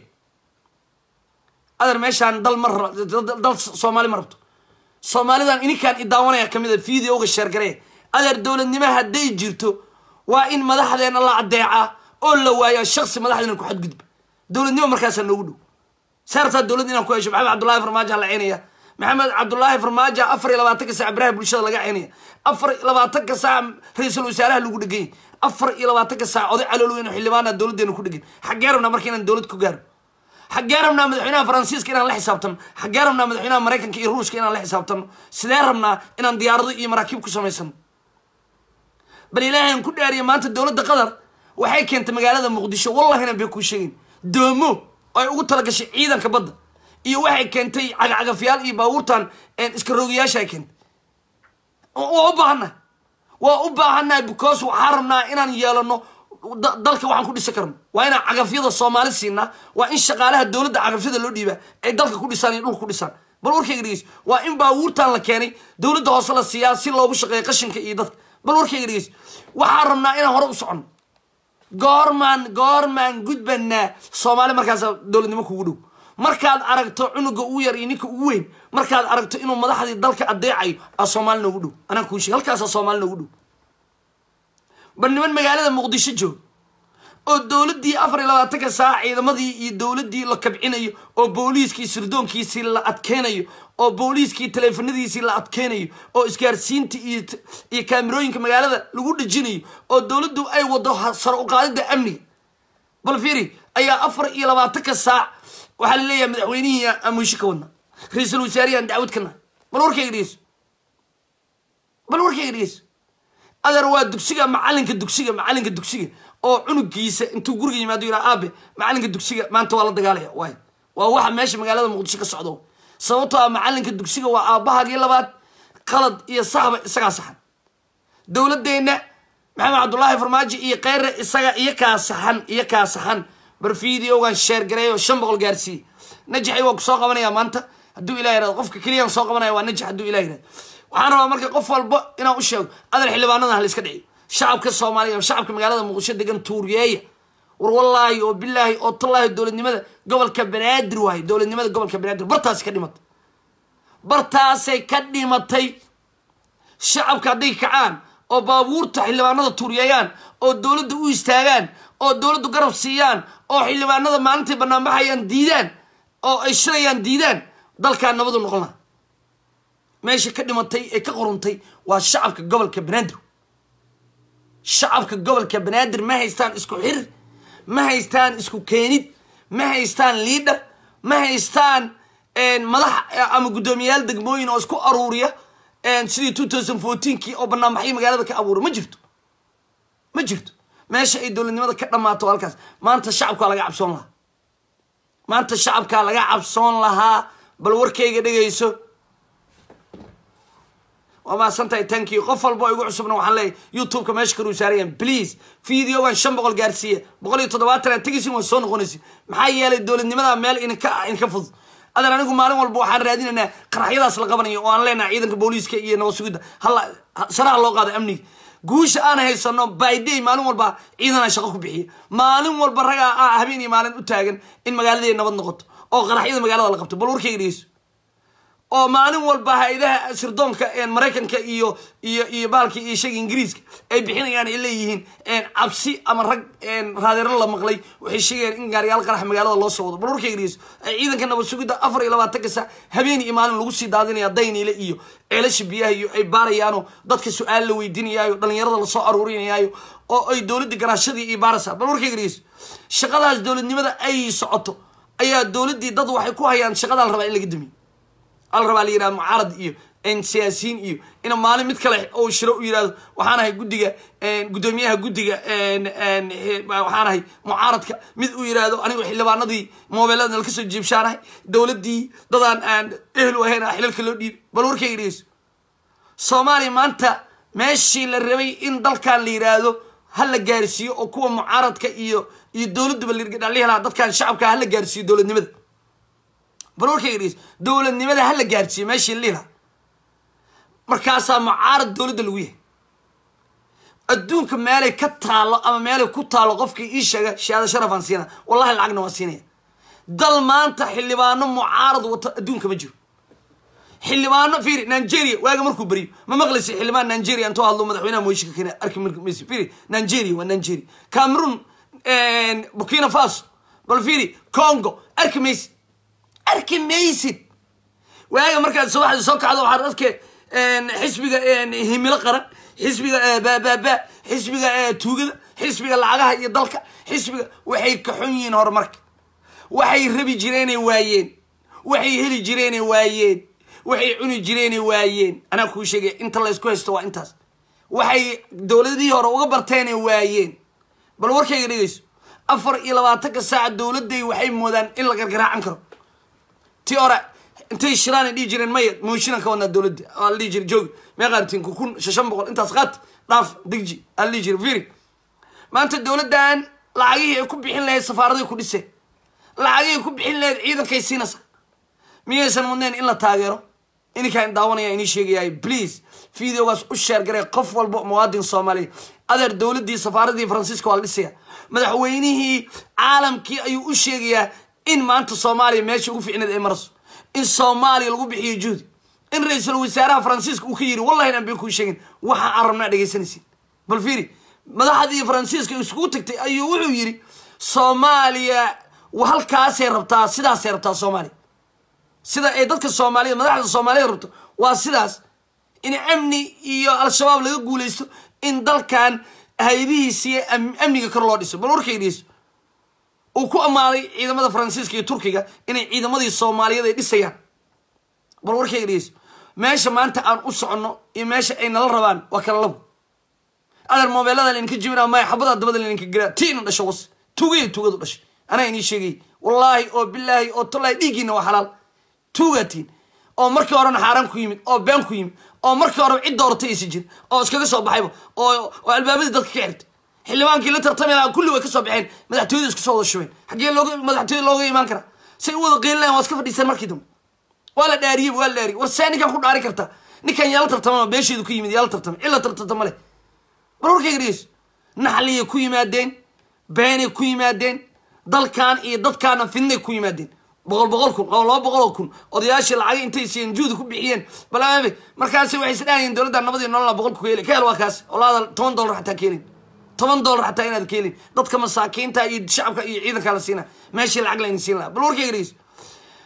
adeer meeshaan dal ma dal soomaali ma rabto soomaalidan ininkaan i daawanaya kamid a videoga sheergareya adeer dowladnimo hadday jirto waa in madaxdeena la adeecaa oo la waayaa shaksi madaxdeena ku xadgudba dowladnimo markaasaa noogu dhow saartaa dowladda inaan ku hesho maxamed cabdullahi farmaajo la ceynaya maxamed cabdullaahi farmaajo afar iyo labaatanka saac baraha bulshada laga ceynaya afar iyo labaatanka saac ra-iisul wasaaraha lagu dheganya afar iyo labaatanka saac oday caloolweyn oo xildhibaana dowladdeena ku dhegan xaggee rabnaa marka inaan dowlad ku gaaro xaggee rabnaa madaxweynaha faransiiska inaan la xisaabtano xaggee rabnaa madaxweynaha maraykanka iyo ruushka inaan la xisaabtano sidee rabnaa inaan diyaarado iyo maraakiib ku samaysano bal ilaahan ku dhaariya maanta dowladda qatar waxay keentay magaalada muqdisho wallahina bay kuu sheegin doomo oo ay ugu talagashay ciidanka badda iyo waxay keentay cagacagafyaal iyo baabuurtan iska roogayaasha ay keentay waa u baahannahay waa u baahannahay because waxaa rabnaa inaan yeelano dalka waxaan ku dhisi karno waa inaan cagafyada soomaali siinaa waa in shaqaalaha dowladda cagafyada loo dhiibaa ay dalka ku dhisaan iyo dhulka ku dhisaan bal warkayga dhegeys waa in baabuurtan la keenay dowladda hoose la siiyaa si loogu shaqeeyo qashinka iyo dadka bal warkayga dhegeys waxaa rabnaa inaan hore u soconno goormaan goormaan gudbanaa soomaali markaasa dowladnimo kugu dhow markaad aragto cunuga ugu yar iyo ninka ugu weyn markaad aragto inuu madaxdii dalka adeecayo aa soomaali noogu dhow anaa kuu sheeg halkaasaa soomaali noogu dhow bal niman magaalada muqdisho joog oo dowladdii afar iyo labaatanka saac ciidamadii iyo dowladdii la kabcinayo oo booliiskii sirdoonkiisii la adkeynayo oo booliiskii taleefanadiisii la adkeynayo oo isgaarsiinta iyo iyo kaamirooyinka magaalada lagu dhejinayo oo dowladdu ay wado saro uqaadida amniga bal fiiri ayaa afar iyo labaatanka saac waxaa la leeyahay madaxweynihii aan moysho ka wadna ra-iisul wasaarihi aan dacwad kana bal warkayga dhegeyso bal warkayga dhegeyso adeer waa dugsiga macalinka dugsiga macalinka dugsiga oo cunugiisa intuu guriga yimaado yidhaa aabe macalinka dugsiga maanta waa la dagaalaya waay waa waxa meesha magaalada muqdisho ka socdo sababtoo ah macalinka dugsiga waa aabahagii labaad qalad iyo saxba isagaa saxan dowladeenna maxamed cabdullaahi farmaajo iyo kheyre isaga iyo kaa saxan iyo kaa saxan bar videogan sheergareey oo shan boqol gaarsiiye najaxay waa ku soo qabanaya maanta hadduu ilah yirahdo qofka keliyaan soo qabanaya waa najax hadduu ilah yirahdo waxaan rabaa marka qof walba inaan u sheego adal xildhibaanadan ha la iska dhiciyo shacabka soomaaliya shacabka magaalada muqdisho degan tuuriyeeya war wallaahi oo bilaahi oo tallaahi dowladnimada gobolka banaadir waaye dowladnimada gobolka banaadir bartaasi ka dhimatay bartaasay ka dhimatay shacabka hadday kacaan oo baabuurta xildhibaanada tuuriyeeyaan oo dowladda u istaagaan oo dowladdu garab siiyaan oo xildhibaanada maalintay banaanbaxayaan diidaan oo ay shilayaan diidaan dalkaa nabadu noqon laha meesha ka dhimatay ee ka qoruntay waa shacabka gobolka banaadir shacabka gobolka banaadir ma haystaan isku xir ma haystaan isku keenid ma haystaan liidhar ma haystaan madax ama guddoomiyayaal degmooyin oo isku aruuriya sidii two thousand fourteenkii oo banaanbaxyo magaalada ka abuura ma jirto ma jirto meesha ay dowladnimada ka dhammaato halkaas maanta shacabkaa laga cabsoon lahaa maanta shacabkaa laga cabsoon lahaa bal warkayga dhegayso waa mahadsantahay tanki qof walba oo igu cusubna waxaan leeyahy youtube-ka meesha karuu saarayaan please videogan shan boqol gaarsiiya boqol iyo toddobaatan aad tegaysin waa soo noqonaysin maxaa yeelay dowladnimada meel idinka idinka fudud adan anigu maalin walba waxaan raadinaynaa qaraxyadaas la qabanayo oo aan leenahay ciidanka booliiska iyo nabad sugidda halla saraha loo qaado amniga guusha aan haysano byday maalin walba ciidanaa shaqo ku bixiya maalin walba ragaa ah habeen iyo maalin u taagan in magaaladii nabad noqoto oo qaraxyada magaalada la qabto bal warkayga dhegeyso oo maalin walba hay-adaha sirdoonka maraykanka iyo iyo iyo baalka iyo shaga ingiriiska ay bixinayaan ay leeyihiin cabsi ama rag raadeero la maqlay waxay sheegayaan in gaariyaal qarax magaalada loo soo wado bal warkayga dhegeyso ciidanka nabad sugidda afar iyo labaatanka sa habeen iyo maalin lagu sii daadinaya dayniile iyo ceelasha biyaha iyo ay baarayaano dadka su-aal la weydiinayaayo dhalinyarada lasoo aruurinayaayo oo ay dowladda garaashadii iyo baarasa bal warkayga dhegeyso shaqadaas dowladnimada ay socoto ayaa dowladdii dad waxay ku hayaan shaqadaa la rabaa in laga damiyo al rabaa la yihahdo mucaarad iyo siyaasiyiin iyo ina maalin mid kale oo shiro u yihahdo waxaan ahay guddiga guddoomiyaha guddiga waxaan ahay mucaaradka mid uu yihahdo anigu xildhibaanadii mobeelada nala kasoo jiibshaanahay dowladdii dadaan aan ehel u ahayn xilalka loo dhiibay bal warkayga dhegeyso soomaaliya maanta meeshii la rabay in dalkan la yidhaahdo ha la gaarsiiyo oo kuwa mucaaradka iyo iyo dowladduba lalihelaa dadkan shacabka ha la gaarsiiyo dowladnimada bal warkayga dhegeyso dowladnimada ha la gaarsiiyo meeshii liila markaasaa mucaarad dowladda lagu yahay adduunka meelay ka taalo ama meelay ku taalo qofkii ii sheega shahaado sharafaan siina wallahi lacagna waan siinaya dal maanta xildhibaano mucaarad wato adduunka ma jiro xildhibaano fiiri nigeria waaga markuu beriyo ma maqlaysa xildhibaan nigeria intoo hadlo madaxweynaha moyshika keena arki maysi fiiri nigeria waa nigeria cameroon burkina faso bal fiiri congo arki maysi arki maysid waaga markaad subaxdii soo kacdo waxaad arkay xisbiga himilo qaran xisbiga baababa xisbiga tuugada xisbiga lacagaha iyo dalka xisbiga waxay kaxon yihiin horumarka waxay rabi jireenay waayeen waxay heli jireenay waayeen waxay cuni jireenay waayeen anaa kuu sheegay inta la isku haysto waa intaas waxay dowladihii hore uga barteenay waayeen bal warkayga dhegeyso afar iyo labaatanka saaca dowladday waxay moodaan in la gargaraacan karo ti hore intay shiraan ay dhihi jireen maya mooshinan ka wadnaa dowladda aa la dhihi jira joogi mee qaartiin kun shan boqol intaas qaat dhaaf digji aa la dhihi jira firi maanta dowladdan lacagihii ay ku bixin lahayd safaaraday ku dhiseen lacagihii ku bixin lahayd ciidankay siinaysa miyaysan wadneen in la taageero ininkaan daawanaya inii sheegayaay please videogaas u sheer garee qof walba muwaadin soomaaliya adeer dowladdii safaaradii faransiiska waa la dhisaya madaxweynihii caalamkii ayuu u sheegayaa in maanta soomaaliya meesha ugu ficneed ay marayso in soomaaliya lagu bixiyo juhdi in ra-iisul wasaaraha faransiiska uu ka yiri wallahi inaan been kuu sheegin waxa aan rabnaa dhegaysanaysin bal fiiri madaxdii faransiiska iskugu tagtay ayuu wuxuu yiri soomaaliya halkaasay rabtaa sidaasay rabtaa soomaaliya sida ay dadka soomaaliyed madaxda soomaaliya rabto waa sidaas in amni iyo al-shabaab laga guulaysto in dalkan hay-adihiisiiyo amniga kor loo dhiso bal warkay dhiso uu ku ammaanay ciidamada faransiiska iyo turkiga inay ciidamadii soomaaliyeed ay dhisayaan bal warkayga dhegeyso meesha maanta aan u soconno iyo meesha ay nala rabaan waa kala labo adeer mobeelada laydinka jibinaa maya xabadaa dabada laydinka gelaa ti ina dhasho was tuugaya tuugadu dhashay anaa inii sheegay wallaahi oo bilaahi oo tallaahi dhiiggiina waa xalaal tuugaatiin oo markii horena xaaraan ku yimid oo been ku yimid oo markii horeba cid dooratay aysan jirin oo iskaga soo baxayba oo oo albaabadii dadka ka xirtay xildhibaankii la tartamay lahaa kulli way ka soo baxeen madaxtooyada isku soo wada shubeen xaggee looga madaxtooyada looga imaan karaa say u wada qeylinayan waa iska fadhiistaan markii dambe waa la dhaariyey waa la dhaariyey war see ninkan ku dhaari kartaa ninkan yaala tartamama beesheedu ku yimid yaala tartamay cilla tartama leh bal warkayga dhegeyso naxliyay ku yimaadeen beenay ku yimaadeen dalkan iyo dadkaana fidnay ku yimaadeen boqol boqol kun oo laba boqol oo kun odayaashii lacag intay siiyeen juhdi ku bixiyeen bal markaasi waxay isdhahayeen dowladda nabadii nolola boqolku ka heli ka hel waa kaas olaada toban dollar xataa ka helin toban dollar xataa inaad ka helin dadka masaakiinta iyo shacabka iyo ciidanka la siina meeshii lacag layna siin lahaa bal warkayga dhegeyso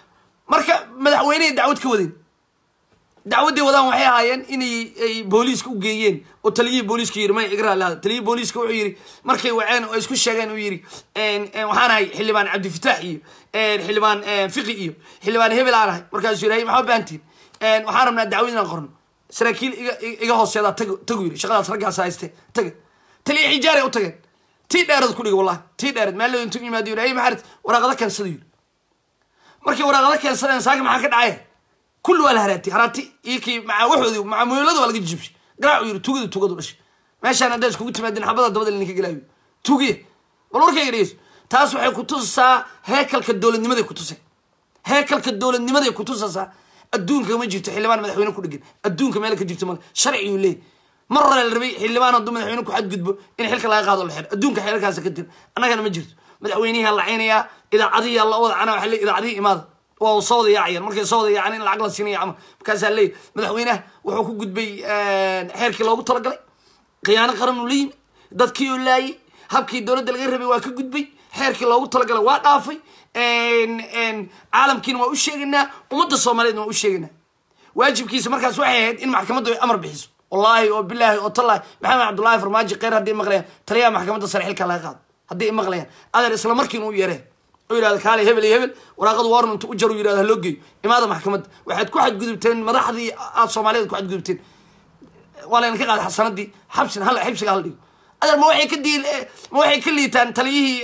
marka madaxweynehay dacwad ka wadeen dacwaddii wadaan waxay ahaayeen inay ay booliiska u geeyeen oo taliyihii booliiska yiri may igra lahada taliyihii booliiska wuxuu yiri markay waceen oo isku sheegeen uu yiri waxaan ahay xildhibaan cabdifitaax iyo xildhibaan fiqi iyo xildhibaan hebel aan ahay markaasuu yiri maxaa baantiin waxaan rabnaa dacwad inaan qorno saraakiil iga iga hooseedaa tag tagu yiri shaqadaas raggaas hayste taga taliya xijaaray u tageen tii dheerad ku dhigi wallahi tii dheerad maalin intuu yimaado yiri ay maxaad waraaqada keensada yiri markii waraaqada keensadeen saaka maxaa ka dhacay kulli waa la haraatay haraati iyo kii maca waxoodii maca muylada waa laga jibshay garaacu yiri tugada tugadu dhashay meeshaan haddaa iskugu timaadeen xabada dabada ninka gelaayo tugiye bal warkayga dhegeyso taas waxay ku tusasaa heekalka dowladnimaday ku tusay heekalka dowladnimaday ku tusaysaa adduunka ma jirto xildhibaan madaxweyne ku dhegan adduunka meel ka jirto male sharciyuu leey mar hore la rabay xildhibaan hadduu madaxweyne ku xadgudbo in xilka laga qaado la xiro adduunka xeerkaas ka jira annagana ma jirto madaxweynihi lacaynayaa idaacadihi la wada cana waxa le idaacadihi imaada waa soo wada yaacayaan markay soo wada yaacaan in lacag la siinaya camal markaasaa leeyahy madaxweynaha wuxuu ku gudbay xeerkii loogu talagalay khiyaano qaran uu la yimi dadkii uu laayay habkii dowladda laga rabay waa ka gudbay xeerkii loogu talagalay waa dhaafay caalamkiina waa u sheegaynaa ummadda soomaaliyeedna waa u sheegaynaa waajibkiisa markaas waxay ahayd in maxkamaddu ay amar bixiso wallaahi oo bilaahi oo tallaahi maxamed cabdullaahi farmaajo kheyr haddii maqlayaan taliyaha maxkamadda sare xilka laga qaado haddii ay maqlayaan adeer isla markiina u yareen oo yidhahda kaale hebel iyo hebel waraaqadu warn intu u jar u yidhahda haloo geeyo imaada maxkamadda waxaad ku xadgudubteen madaxdii aad soomaaliyeed ku xadgudubteen waa layna ka qaaday xasanadii xabsina hal xibsiga hal dhigo adeer ma waxay ka diil ma waxay ka liitaan taliyihii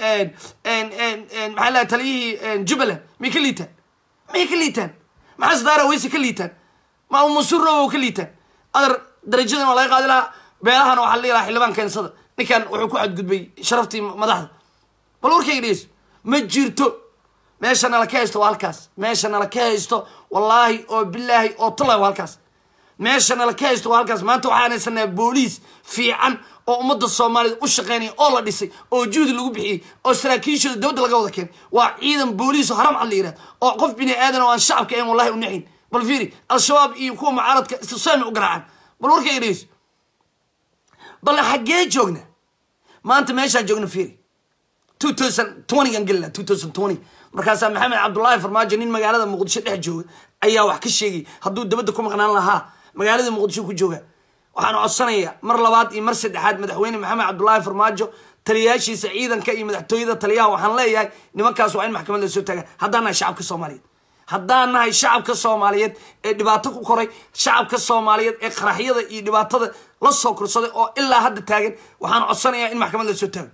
maxaa lahay taliyihii jubbaland may ka liitaan may ka liitaan maxaa sadaara weyse ka liitaan ma musurow ka liitaan adeer darajadan waa laga qaadi lahaa beelahana waxaa la dhihi lahaa xildhibaan keensada ninkan wuxuu ku xadgudbay sharaftii madaxda bal warkayga dhegeyso ma jirto meesha nala ka haysto waa halkaas meesha nala ka haysto wallaahi oo bilaahi oo tallahi waa halkaas meesha nala ka haysto waa halkaas maanta waxaan haysanaa booliis fiican oo ummadda soomaaliyed u shaqeynaya oo la dhisay oo juhdi lagu bixiyey oo saraakiishooda dowladda laga wada keenay waa ciidan booliis oo haram cad la yihahda oo qof bini aadan oo aan shacabka ahayn wallahi u naxin bal fiiri al-shabaab iyo kuwa mucaaradka istisami u garaacaan bal warkayga dhegeyso bal xaggee joogna maanta meeshaan joogna fiiri two thousand twentygan gelina two thousand twenty markaasaa maxamed cabdullaahi farmaajo nin magaalada muqdisho dhex jooga ayaa wax ka sheegay hadduu dabadda ku maqnaan lahaa magaalada muqdisho ku jooga waxaan codsanayaa mar labaad iyo mar saddexaad madaxweyne maxamed cabdullaahi farmaajo taliyayaashiisa ciidanka iyo madaxtooyada taliyaha waxaan leeyahay nimankaas waa in maxkamad la soo taaga haddaan nahay shacabka soomaaliyeed haddaan nahay shacabka soomaaliyeed ee dhibaato ku koray shacabka soomaaliyeed ee qaraxyada iyo dhibaatada la soo korsaday oo ilaa hadda taagan waxaan codsanayaa in maxkamad la soo taago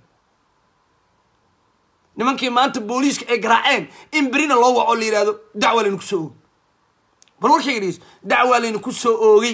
nimankii maanta booliiska ay garaaceen in berina loo waco la yihahdo dacwaa laynu kusoo oogay bal warkayga dhegeyso dacwaa laynu kusoo oogay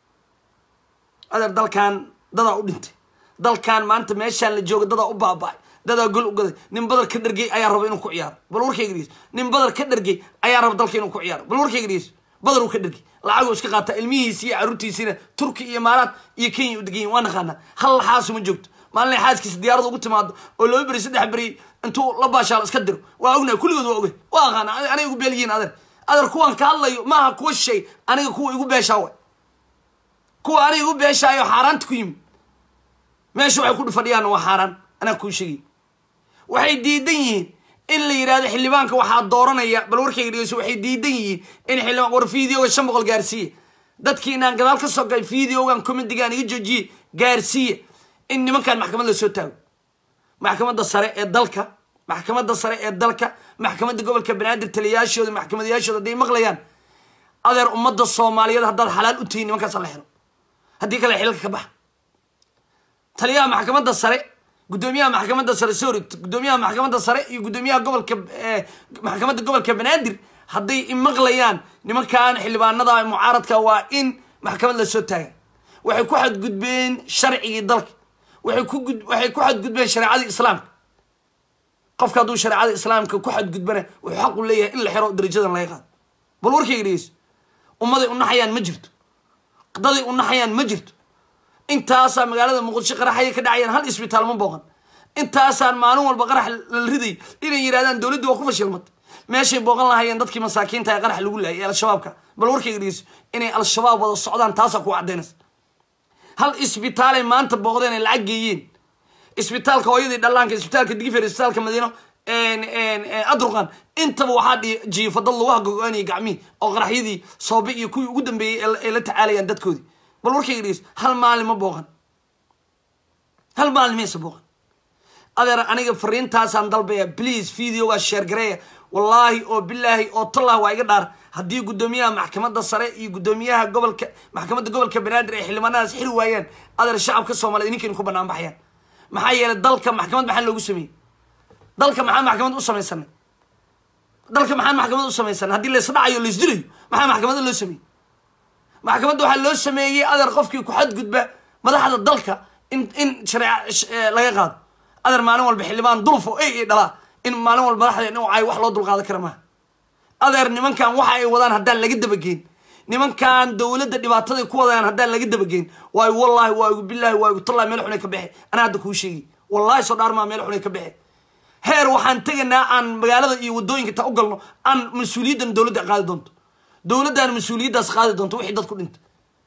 adeer dalkan dadaa u dhintay dalkan maanta meeshaan la jooga dadaa u baaba-ay dadaa gol u gaday nin badar ka dhargey ayaa raba inuu ku ciyaaro bal warkayga dhegeyso nin badar ka dhargey ayaa raba dalka inuu ku ciyaaro bal warkayga dhegeyso badar uu ka dhargey lacaguu iska qaataa ilmihiisi iyo carruurtiisiina turki iyo imaaraad iyo kenya u deganyihin waa naqaanaa hal laxaasu ma joogto maalinay xaaskiisa diyaarada ugu timaado oo laba beri saddex beri intuu la baashaalo iska diro waa ognahay kulligood waa ogay waa aqaana aniga igu beelyihiin adeer adeer kuwan ka hadlayo maaha kuwa shay aniga kuwa igu beeshaa way kuwa aniga igu beeshaayo xaaraanta ku yimi meesha waxay ku fadhiyaan waa xaaraan anaa kuu sheegay waxay diidan yihiin in la yidhahdo xildhibaanka waxaa dooranaya bal warkayga dhegeyso waxay diidan yihiin in xildhibaan war videoga shan boqol gaarsiiya dadkii inaan gadaal ka soo galay videogan comedigan iga joojiye gaarsiiya in nimankan maxkamad la soo taago maxkamadda sare ee dalka maxkamadda sare ee dalka maxkamadda gobolka banaadir taliyayaashooda maxkamadayaashooda hadday maqlayaan adeer ummadda soomaaliyeed haddaad xalaal u tihiin nimankaasa la xiro haddii kale xilka ka baxa taliyaha maxkamadda sare guddoomiyaha maxkamadda sare sorry guddoomiyaha maxkamadda sare iyo guddoomiyaha gobolka maxkamadda gobolka banaadir hadday imaqlayaan nimankan xildhibaanada mucaaradka waa in maxkamad la soo taaga waxay ku xadgudbeen sharcigii dalka waxay ku gud waxay ku xadgudbeen shareecadii islaamka qofka hadduu shareecada islaamka ku xadgudbana wuxuu xaq u leeyahay in la xiro darajadan laga qaado bal warkayga dhegeyso ummaday unaxayaan ma jirto daday unaxayaan ma jirto intaasaa magaalada muqdisho qaraxaya ka dhacayaan hal isbitaal ma booqan intaasaan maalin walba qarax la riday inay yidhahdaan dowladdu waa ku fashilmatay meeshay booqan lahaayeen dadkii masaakiinta ee qarax lagu laayay ee al-shabaabka bal warkayga dhegeyso inay al-shabaab wada socdaan taasaa ku cadaynaysa hal isbitaalay maanta booqdeen ay lacag geeyeen isbitaalka hooyadii dhallaanka isbitaalka digifer isbitaalka madiino adruqan intaba waxaa dhi jiifa dad lagu hagogo-anaya gacmihii oo qaraxyadii soobe iyo kuwii ugu dambeeyey ay la tacaalayaan dadkoodii bal warkayga dhegeyso hal maalin ma booqan hal maalin maysa booqan adeer aniga fariintaasaan dalbaya please videogaa sheergareeya wallaahi oo bilaahi oo tallah waa iga dhaar haddii guddoomiyaha maxkamadda sare iyo guddoomiyaha gobolka maxkamadda gobolka banaadir ay xildhibaanadaas xiri waayaan adeer shacabka soomaaliyed ninkaynu ku banaan baxayaan maxaa yeelay dalka maxkamad maxaa loogu sameeyey dalka maxaan maxkamad u samaysanay dalka maxaan maxkamad u samaysanay haddii laysdhacayo laysdilayo maxaa maxkamadda loo sameeyey maxkamadda waxaa loo sameeyey adeer qofkii ku xadgudba madaxda dalka in in shareeca laga qaado adeer maalin walba xildhibaan dulfo ey dhalaa in maalin walba madaxda in ay wax loo dulqaadan kara maaha adeer nimankan waxa ay wadaan haddaan laga dabageyn nimankan dowladda dhibaataday ku wadayaan haddaan laga dabageyn waa igu wallaahi waa igu bilaahi waa igu tallahi meel xunay ka bexe anaa hadda kuu sheegi wallahi soo dhaarmaa meel xunay ka bexe heer waxaan tegaynaa aan magaalada iyo waddooyinka ta u galno aan mas-uuliyaddan dowladda qaadi doonto dowladdan mas-uuliyaddaas qaadi doonto wixii dad ku dhinta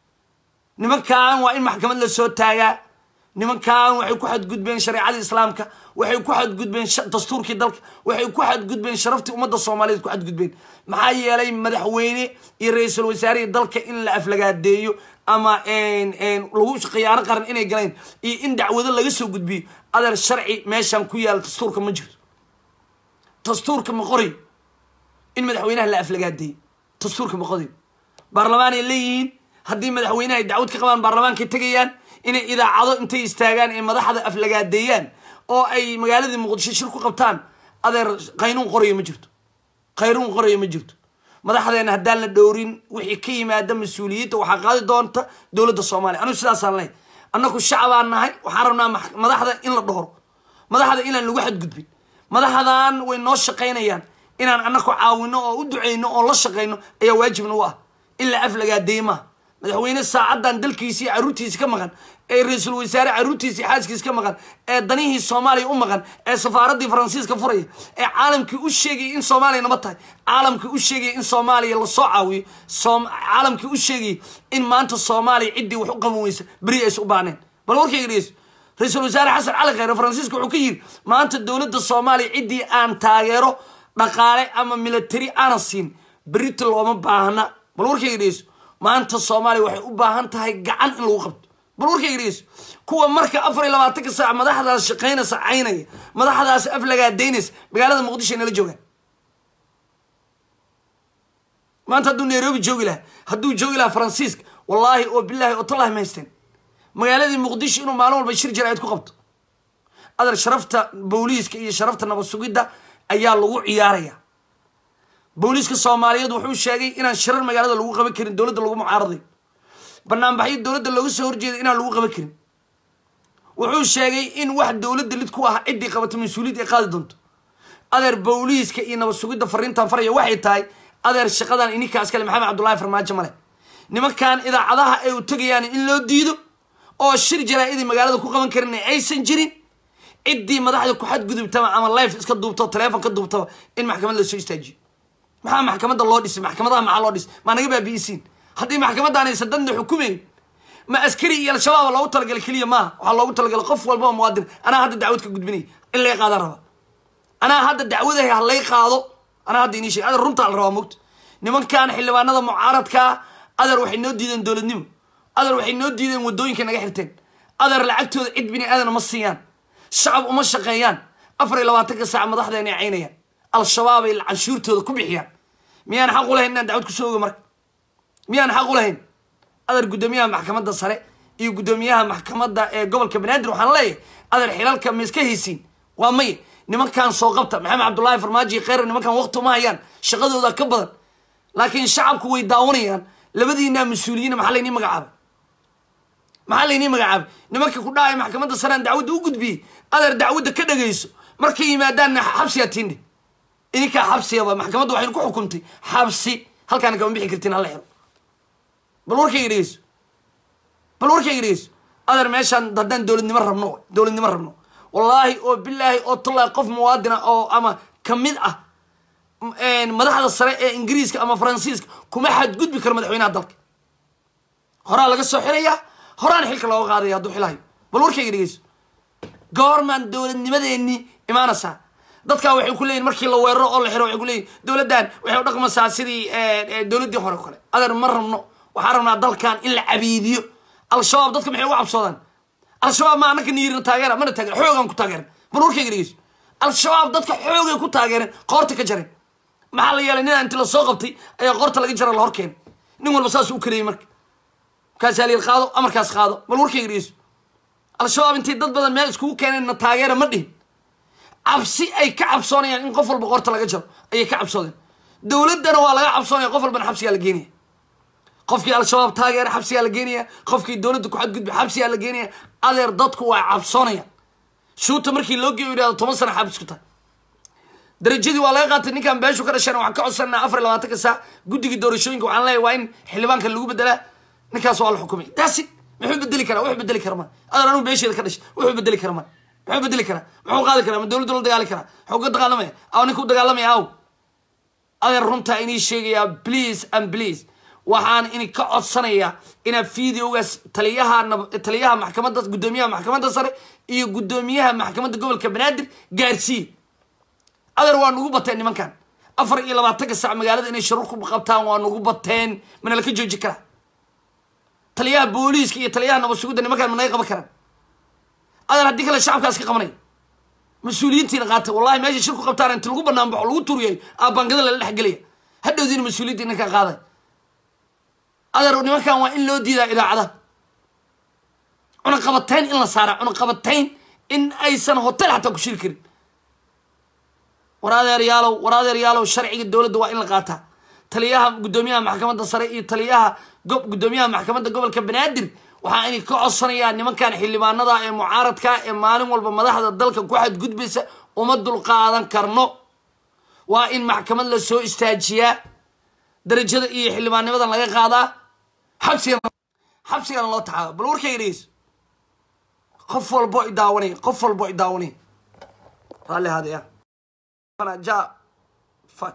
nimankan waa in maxkamad la soo taagaa nimankan waxay ku xadgudbeen shareecadii islaamka waxay ku xadgudbeen dastuurkii dalka waxay ku xadgudbeen sharaftii ummadda soomaaliyeed ku xadgudbeen maxaa yeelay madaxweyne iyo ra-iisul wasaarihii dalka in la aflagaadeeyo ama lagu khiyaano qaran inay galeen iyo in dacwado laga soo gudbiyo adeer sharci meeshan ku yaala dastuurka ma jirto dastuurka ma qorayo in madaxweynaha la aflagaadeeyo dastuurka ma qorayo baarlamaanay leeyihiin haddii madaxweynaha ay dacwad ka qabaan baarlamaankay tegayaan inay idaacado intay istaagaan ee madaxda aflagaadeeyaan oo ay magaaladii muqdisho shir ku qabtaan adeer qaynuun qorayo ma jirto qaynuun qorayo ma jirto madaxdeena haddaan la dhowrin wixii ka yimaada mas-uuliyadda waxaa qaadi doonta dowladda soomaaliya anigu sidaasaan lehay annaku shacabaan nahay waxaan rabnaa madaxda in la dhowro madaxda inaan lagu xadgudbin madaxdan way noo shaqaynayaan inaan annaku caawino oo u duceyno oo la shaqayno ayaa waajibna u ah in la aflagaadeeye maaha madaxweyne saacaddan dalkiisii carruurtiisi ka maqan ee ra-iisul wasaare carruurtiisii xaaskiisi ka maqan ee danihii soomaaliya u maqan ee safaaraddii faransiiska furaya ee caalamkii u sheegayay in soomaaliya nabad tahay caalamkii u sheegayay in soomaaliya lasoo caawiyo caalamkii u sheegayay in maanta soomaaliya ciddii wax u qaban weysa beri aysa u baaneen bal warkayga dhegeyso ra-iisul wasaare xasan cali kheyre faransiiska wuxuu ka yidhi maanta dowladda soomaaliya ciddii aan taageero dhaqaale ama military aanan siin berita looma baahna bal warkayga dhegeyso maanta soomaaliya waxay u baahan tahay gacan in lagu qabto bal warkayga dhegeyso kuwa marka afar iyo labaatanka saac madaxdaas shaqaynaysa caynaya madaxdaas aflagaadaynaysa magaalada muqdisho nala joogaan maanta hadduu nairobi joogi lahaa hadduu joogi lahaa faransiiska wallaahi oo bilaahi oo tallahi ma haysteen magaaladii muqdisho inuu maalin walba shir jaraa'id ku qabto adar sharafta booliiska iyo sharafta nabad sugidda ayaa lagu ciyaaraya booliiska soomaaliyeed wuxuu sheegay inaan shirar magaalada lagu qaban karin dowladda lagu mucaaraday banaanbaxyo dowladda looga soo horjeeday inaan lagu qaban karin wuxuu sheegay in wax dowladda lid ku ah ciddii qabato mas-uuliyad ay qaadi doonto adeer booliiska iyo nabad sugidda fariintan faraya waxay tahay adeer shaqadan ininkaas kale maxamed cabdullaahi farmaajo male nimankan idaacadaha ay u tegayaan in loo diido oo shir jaraa-idii magaalada ku qaban karin aysan jirin ciddii madaxda ku xadgudubtaba ama life iska duubto teleefon ka duubtaba in maxkamad lasoo istaajiyo maxaa maxkamadda loo dhisay maxkamadaha maxaa loo dhisay maa naga baabi'isiin haddii maxkamaddan aysan dadna xukumayn ma askari iyo al-shabaaba loogu talagalay keliya maaha waxaa loogu talagalay qof walbaba muwaadin anaa hadda dacwad ka gudbinaya in lay qaadaan raba anaa hadda dacwadahay ha lay qaado anaa hadda inii sheeg adeer runtaa la rabaa mogta nimankan xildhibaanada mucaaradkaa adeer waxay noo diideen dowladnimo adeer waxay noo diideen waddooyinka naga xirteen adeer lacagtooda cid bini aadana ma siiyaan shacab uma shaqeeyaan afar iyo labaatanka saac madaxdeena ay caynayaan al-shabaab ay canshuurtooda ku bixiyaan miyaan xaq u lahayn inaan dacwad kusoo ogo marka miyaan xaq u lahayn adeer guddoomiyaha maxkamadda sare iyo guddoomiyaha maxkamadda ee gobolka banaadir waxaan leeyahay adeer xilalka ma iska haysiin waa maya nimankan soo qabta maxamed cabdullaahi farmaajo iyo kheyr nimankan waqti uma hayaan shaqadooda ka badan laakiin shacabku way daawanayaan labadiinaa mas-uuliyiina maxaa laynii magacaabay maxaa laynii magacaabay nimanka ku dhahaya maxkamadda sarean dacwadda u gudbiyey adeer dacwadda ka dhagayso markay yimaadaanna xabsiyaa tiindhe idinkaa xabsiyaba maxkamadda waxaynu ku xukuntay xabsi halkaana kama bixi kartiin hala xiro bal warkayga dhegeyso bal warkayga dhegeyso adeer meeshaan haddaan dowladnimo rabno dowladnimo rabno wallaahi oo bilaahi oo tallahi qof muwaadina oo ama kamid ah madaxda sare ee ingiriiska ama faransiiska kuma xadgudbi karo madaxweynaha dalka horaa laga soo xirayaa horaan xilka looga qaadaya hadduu xilahayo bal warkayga dhegeyso goormaan dowladnimadeenii imaanaysaa dadkaa waxay ku leeyihin markii la weeraro oo la xiro waxay ku leeyihin dowladdan waxay u dhaqmaysaa sidii dowladdii hore o kale adeer ma rabno waxaan rabnaa dalkan in la cabiidiyo al-shabaab dadka maxay uga cabsoodaan al-shabaab ma anaka niyirna taageera mana taageera xoogaan ku taageeran bal warkayga dhegeyso al-shabaab dadka xoogay ku taageereen qoorta ka jareen maxaa la yeelay nin inti lasoo qabtay ayaa qoorta laga jara la hor keenay nin walba saasuu u kareeyey marka markaasaa la yidhi qaado amarkaas qaado bal warkayga dhegeyso al-shabaab intay dad badan meel iskugu keeneen na taageera ma dhihin cabsi ay ka cabsoonayaan in qof walba qoorta laga jaro ayay ka cabsoodeen dowladdana waa laga cabsoonaya qof walbana xabsigaa la geenaya qofkii al-shabaab taageera xabsigaa la geenaya qofkii dowladda ku xadgudba xabsigaa la geenaya adeer dadku waa cabsoonaya shuuta markii loo geeyo yidhahdo toban sana xabis ku tahay darajadii waa laga qaatay ninkan beeshu ka dhasheen waxaan ka codsanaa afar iyo labaatanka saac guddigii doorashooyinka waxaan leeyahay waa in xildhibaanka lagu bedelaa ninkaas waa la xukumay daasi muxuu bedeli karaa wuxuu bedeli kara ma adeer anugu beesheeda ka dhashay wuxuu bedeli kara ma muxuu bedeli karaa muxuu qaadi karaa ma dowladdu la dagaali karaa muxuu ka dagaalamaya aw ninka u dagaalamaya aw adeer runtaa inii sheegayaa please and please waxaan ini ka codsanayaa inaad videogaas taliyaha taliyaha maxkamadda guddoomiyaha maxkamadda sare iyo guddoomiyaha maxkamadda gobolka banaadir gaarsiiye adeer waa nugu bateen nimankan afar iyo labaatanka sac magaalada inay sharuur ku qabtaan waa nugu bateen mana laka jooji karaa taliyaha booliiska iyo taliyaha nabadsugudda nimankan managa qaban karaan adeer haddii kale shacabkaas ka qabanaya mas-uuliyiintiina qaata wallahi meesha shir ku qabtaan inti lagu banaan baxo lagu turiyayo aa bangada lala dhexgelaya hadhowdiina mas-uuliyiinta ninkan qaaday adeer nimankan waa in loo diidaa idaacada cunaqabatayn in la saara cunaqabatayn in aysan hotel xataa ku shiri karin war adeeryaalow war adeeryaalow sharciga dowladda waa in la qaataa taliyaha guddoomiyaha maxkamadda sare iyo taliyaha go guddoomiyaha maxkamadda gobolka banaadir waxaa inay ka codsanayaa nimankan xildhibaanada ee mucaaradka ee maalin walba madaxda dalka ku xadgudbaysa uma dulqaadan karno waa in maxkamad la soo istaajiyaa darajada iyo xildhibaannimadan laga qaadaa xabsigana xabsigana loo taxaaba bal warkayga dhegeyso qof walbo i daawanaya qof walbo i daawanaya raalli haadaya ja fuck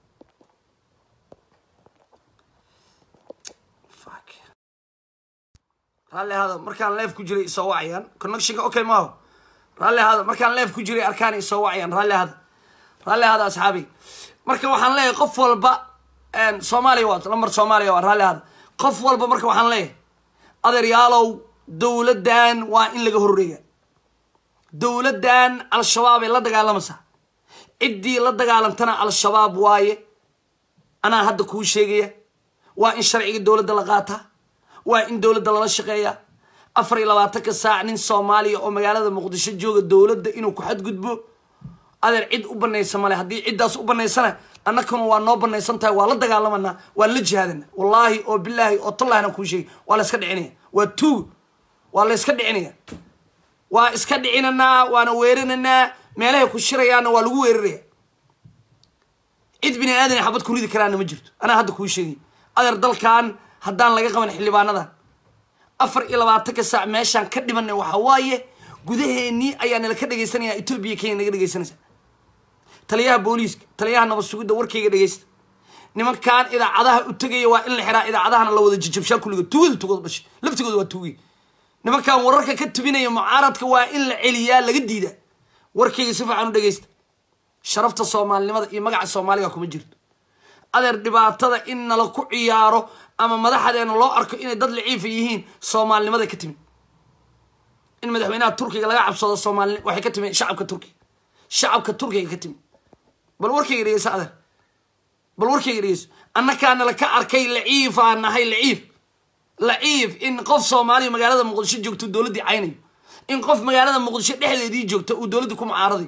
fuck raalli hada markaan leef ku jiray isoo wacayaan connectionka okay maaho raalli hada markaan leef ku jiray arkaan isoo wacayaan raalli hada raalli hada asxaabi marka waxaan leeyahay qof walba soomaaliya waa lambar soomaaliya waa raalli hada qof walba marka waxaan leeyahay adeeryaalow dowladdan waa in laga horreeya dowladdan al-shabaab ay la dagaalamaysaa ciddii la dagaalantana al-shabaab waaye anaa hadda kuu sheegaya waa in sharciga dowladda la qaataa waa in dowladda lala shaqeeya afar iyo labaatanka saac nin soomaaliya oo magaalada muqdisho jooga dowladda inuu ku xadgudbo adeer cid u banaysa male haddii ciddaas u banaysana annakuna waa noo banaysan tahay waa la dagaalamanaa waa la jihaadana wallaahi oo bilaahi oo tallahina kuu sheegay waa la iska dhicinaya waa tuug waa la iska dhicinaya waa iska dhicinanaa waana weerananaa meelahay ku shirayaana waa lagu weeraraya cid bini aadan xabad ku ridi karaana ma jirto anaa hadda kuu sheegay adeer dalkan haddaan laga qaban xildhibaanadan afar iyo labaatanka saac meeshaan ka dhimanay waxa waaye gudaheennii ayaa nala ka dhegaysanaya etoobiya kenya naga dhegaysanaysa taliyaha booliiska taliyaha nabad sugidda warkayga dhegaysta nimankan idaacadaha u tegaya waa in la xiraa idaacadahana la wada jijabshaa kulliga tugada tugada dhashay laftigooda waa tugay nimankan wararka ka tubinaya mucaaradka waa in la celiyaa laga diidaa warkayga si fiican u dhegaysta sharafta soomaalinimada iyo magaca soomaaliga kuma jirto adeer dhibaatada in nala ku ciyaaro ama madaxdeena loo arko inay dad laciifa yihiin soomaalinimada ka timid in madaxweynaha turkiga laga cabsado soomaali waxay ka timid shacabka turkiga shacabka turkiga ka timid bal warkayga dhegeyso adeer bal warkayga dhegeyso annakaana la ka arkay laciifaa nahay laciif laciif in qof soomaaliya magaalada muqdisho joogto dowladdii caynayo in qof magaalada muqdisho dhexdeedii joogto uu dowladda ku mucaaraday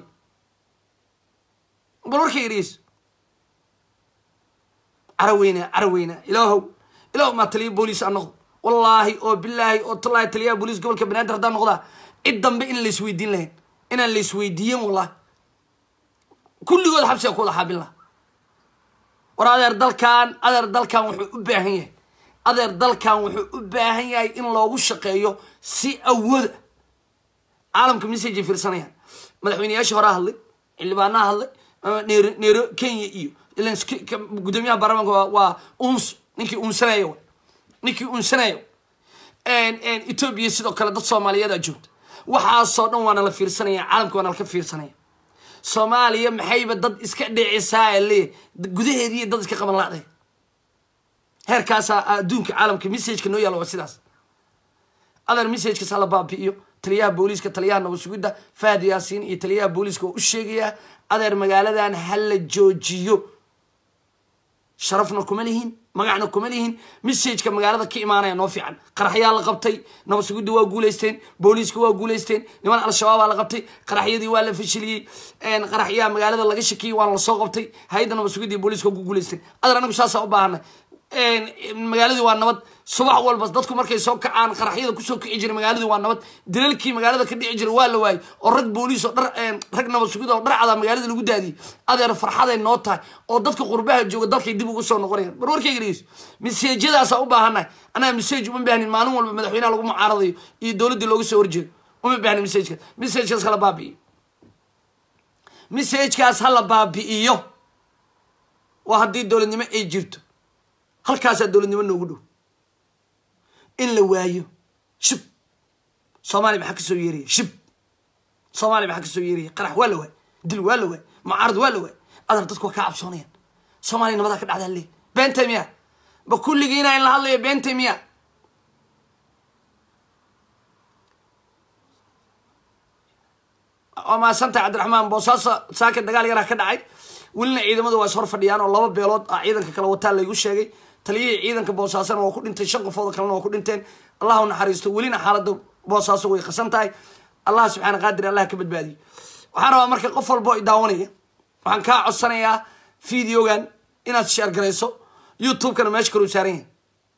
bal warkayga dhegeyso caraweyna caraweyna ilaahow ilaah maa taliya booliis aan noqdo wallaahi oo bilaahi oo tallaahi taliyaha booliis gobolka banaadir haddaan noqdaa cid dambe in laisweydiin lahayn inaan laisweydiiyen wallahi kulligood xabsiga ku wada xaabin laha war adeer dalkan adeer dalkan wuxuu u baahan yahay adeer dalkan wuxuu u baahan yahay in loogu shaqeeyo si awooda caalamka message ay fiirsanayaan madaxweyneyaasha horaa hadlay xildhibaanaha hadlay neero neero kenya iyo ilan guddoomiyaha baarlamaanka waa waa uns ninkii unsanayo ninkii unsanayo etoobiya sidoo kale dad soomaaliyeeda joogta waxaasoo dhan waana la fiirsanaya caalamka waana laka fiirsanaya soomaaliya maxayba dad iska dhicisaa leeyahy gudaheediiyo dad iska qaban la'day heerkaasaa adduunka caalamka messageka noo yaalla waa sidaas adar messagekaas hala baabi'iyo taliyaha booliiska taliyaha nabad sugidda fahad yaasiin iyo taliyaha booliiska oo u sheegayaa adeer magaaladan hala joojiyo sharafna kuma lihin magacna kuma lihin messageka magaalada ka imaanaya noo fiican qaraxyaa la qabtay nabad sugidda waa guulaysteen booliiska waa guulaysteen niman al-shabaabaa la qabtay qaraxyadii waa la fashiliyey qaraxyaa magaalada laga shakiyey waana lasoo qabtay hay-adda nabad sugidda iyo booliiska waa ku guulaysteen adeer anagu saasaa u baahanay magaaladii waa nabad subax walba dadku markay soo kacaan qaraxyada kusoo kici jiray magaaladii waa nabad dilalkii magaalada ka dhici jiray waa la waayey oo rag booliis oo dhar rag nabad sugid oo dhar cadaa magaalada lagu daadiyey adeer farxaday noo tahay oo dadka qurbaha jooga dalkay dib ugu soo noqonayaan bar warkayga dhegeyso miseejyadaasaa u baahannahay annaga miseej uma baahnin maalin walba madaxweynaha lagu mucaaradayo iyo dowladdii looga soo horjeedo uma baahnin miseejkaas miseejkaas hala baabi'iyo miseejkaas hala baabi'iyo waa haddii dowladnimo ay jirto halkaasaa dowladnimo noogu dhow in la waayo shib soomaaliya maxaa kasoo yeeraya shib soomaaliya maxaa kasoo yeeraya qarax waa la waay dil waa la waay mucaarad waa la waay adar dadku waa kaa cabsoonayaan soomaaliya nabadaa ka dhacdaa lee beentay miya ba kulligiina in la hadlayo beentay miya waa mahadsantahay cabdiraxmaan boosaaso saaka dagaal yaraa ka dhacay welina ciidamadu waa is hor fadhiyaan oo laba beelood ah ciidanka kale wataa laygu sheegay taliyihii ciidanka boosaasana waa ku dhintay shan qofood oo kalena waa ku dhinteen allah u naxariisto welina xaaladda boosaaso way qasan tahay allah subxaana qaadir allah ka badbaadiyo waxaan rabaa marka qof walbo i daawanaya waxaan kaa codsanayaa videogan inaad sheer garayso youtube-kana meesha kaluu saaran yahay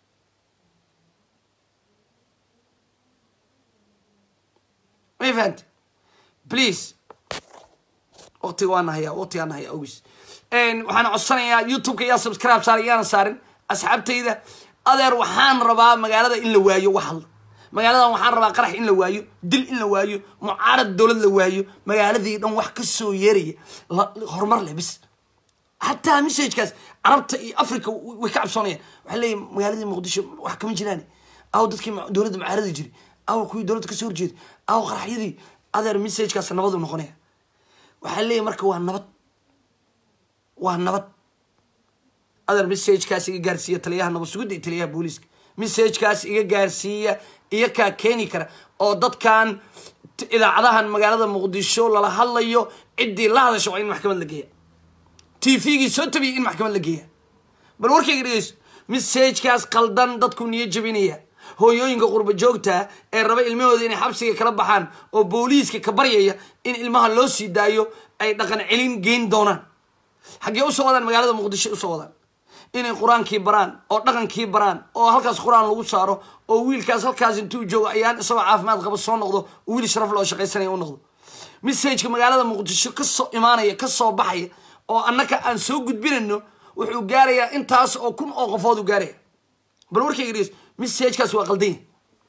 may fahamte please waqtiga waa nahaya waqtigaa nahaya ogis waxaan codsanayaa youtube-ka yaa subscribe saaray yaana saarin asxaabtayda adeer waxaan rabaa magaalada in la waayo wax hadla magaaladan waxaan rabaa qarax in la waayo dil in la waayo mucaarad dowlad la waayo magaaladii dhan wax kasoo yeeraya horumar leh bis xataa messagekaas carabta iyo africa way ka cabsoonayaan waxaa leeyahy magaaladii muqdisho wax kama jiraan aw dadkii dowladda mucaaradi jiray aw kuwii dowladda kasoo horjeeda aw qaraxyadii adeer messagekaas nabadu noqonaya waxaa leeyahy marka waa nabad waa nabad adeer messagekaas iga gaarsiiya taliyaha nabad sugidda iyo taliyaha booliiska messagekaas iga gaarsiiya iyo kaa keeni kara oo dadkan idaacadahan magaalada muqdisho lala hadlayo ciddii la hadasha waa in maxkamad la geeya t v-gii soo tabiyay in maxkamad la geeya bal warkayga dhegeyso messagekaas qaldan dadku niyo jabinaya hooyooyinka qurba joogta ee raba ilmahooda inay xabsiga kala baxaan oo booliiska ka baryaya in ilmaha loo sii daayo ay dhaqan celin geyn doonaan xaggee usoo wadaan magaalada muqdisho usoo wadaan inay qur-aankii baraan oo dhaqankii baraan oo halkaas qur-aan lagu saaro oo wiilkaas halkaas intuu joogo ayaan isagoo caafimaad qaba soo noqdo oo wiil sharaf loo shaqaysanaya u noqdo messageka magaalada muqdisho kasoo imaanaya kasoo baxaya oo annaka aan soo gudbinayno wuxuu gaarayaa intaas oo kun oo qofood u gaaraya bal warkayga dhegeys messagekaas waa qaldanya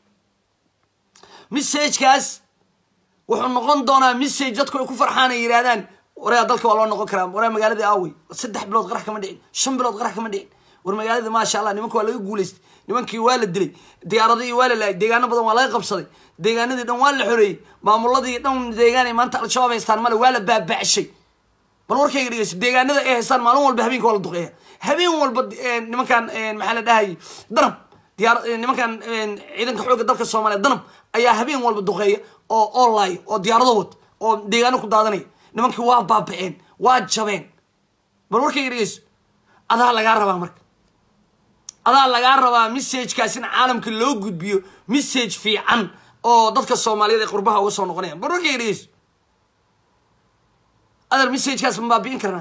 messagekaas wuxuu noqon doonaa message dadku ay ku farxaan ay yidhahdaan waraa dalka waa loo noqon karaa waraa magaaladii aawey saddex bilood qarax kama dhicin shan bilood qarax kama dhicin war magaaladii maasha allah nimanka waa laga guulaystay nimankii waa la dilay diyaaradihii waa la laayay deegaano badan waa laga qabsaday deegaanadii dhan waa la xoreeyey maamuladii dhan deegaanay maanta al-shabaab haystaan male waa la baaba'shay bal warkayga dhegeyso deegaanada ay haystaan maalin walba habeenka waa la duqeeya habeen walba nimankan maxaa la dhahayay danab diyaar nimankan ciidanka xoogga dalka soomaaliya danab ayaa habeen walba duqeeya oo online oo diyaarado wad oo deegaano ku daadanaya nimankii waa baaba'een waa jabeen bal warkayga dhegeyso adaa lagaa rabaa marka adaa lagaa rabaa messagekaas in caalamka loo gudbiyo message fiican oo dadka soomaaliyeed ay qurbaha uga soo noqonayaan bal warkayga dhegeyso adeer messagekaas ma baabi'in karnaa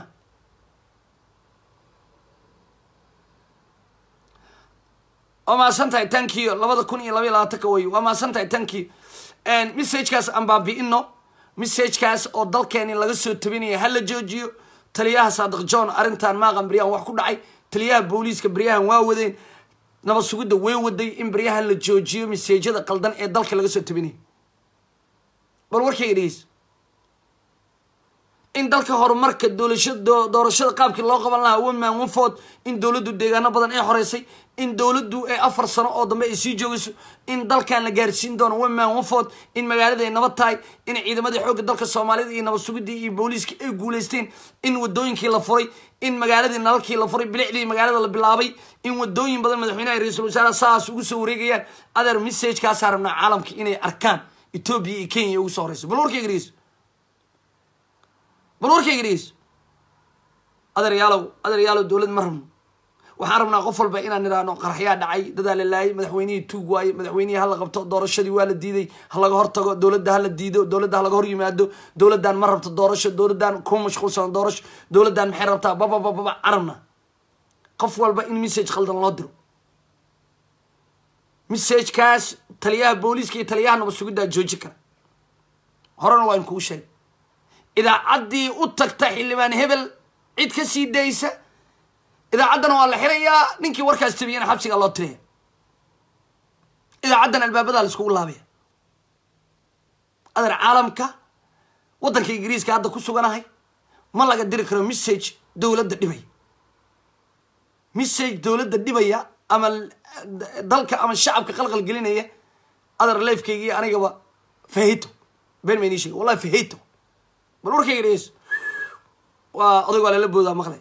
waa mahadsan tahay tankiyo labada kun iyo labaiy labaatanka wey waa mahadsan tahay tankiyo messagekaas aan baabi'ino messagekaas oo dalkeeni laga soo tabinaya hala joojiyo taliyaha saadiq john arrintan maaqan beryahan wax ku dhacay taliyaha booliiska beryahan waa wadeen nabad sugidda way waday in beryahan la joojiyo messajyada qaldan ee dalka laga soo tabinaya bal warkayga dhegeyso in dalka horumarka doorashada qaabkii loo qaban lahaa waman wafood in dowladdu deegaano badan ay xoreysay in dowladdu ay afar sano oo dambe ay sii joogayso in dalkan la gaarsiin doono waman wafood in magaalada ay nabad tahay in ciidamadii xoogga dalka soomaalida iyo nabad sugidii iyo booliiskii ay guuleysteen in wadooyinkii la furay in magaaladii nalalkii la furay bilicdii magaalada la bilaabay in wadooyin badan madaxweynaha ra-iisul wasaaraha saas ugu soo wareegayaan adeer messagekaasaa rabnaa caalamka inay arkaan etoobiya iyo kenya ugu soo horeyso bal warkayga dhegeyso bal warkayga dhegeyso adeeryaalow adeeryaalow dowlad ma rabno waxaan rabnaa qof walba inaan idhaahno qaraxyaa dhacay dadaa la laayay madaxweynihii tuug waaye madaxweynihii hala qabto doorashadii waa la diiday ha laga hortago dowladda hala diido dowladda ha laga hor yimaado dowladdan ma rabto doorasho dowladdan kuma mashquulsano doorasho dowladdan maxay rabtaa bababababa carabna qof walba in message khaldan loo diro messagekaas taliyaha booliiska iyo taliyaha nabad sugiddaa jooji kara horena waa in kuu sheegay idaacaddii u tagta xildhibaan hebel cid ka sii daysa idaacaddana waa la xirayaa ninkii warkaas tabiyana xabsigaa loo tiraya idaacaddan albaabadaa la iskugu laabaya adeer caalamka waddanka ingiriiska hadda ku suganahay ma laga diri karo message dowladda dhibaya message dowladda dhibaya ama dalka ama shacabka qalqal gelinaya adeer leefkaygiiyo anigaba fahito been maynii sheega wallahi fahito bal warkayga dhegeyso waa odag waa lala boodaa maqlay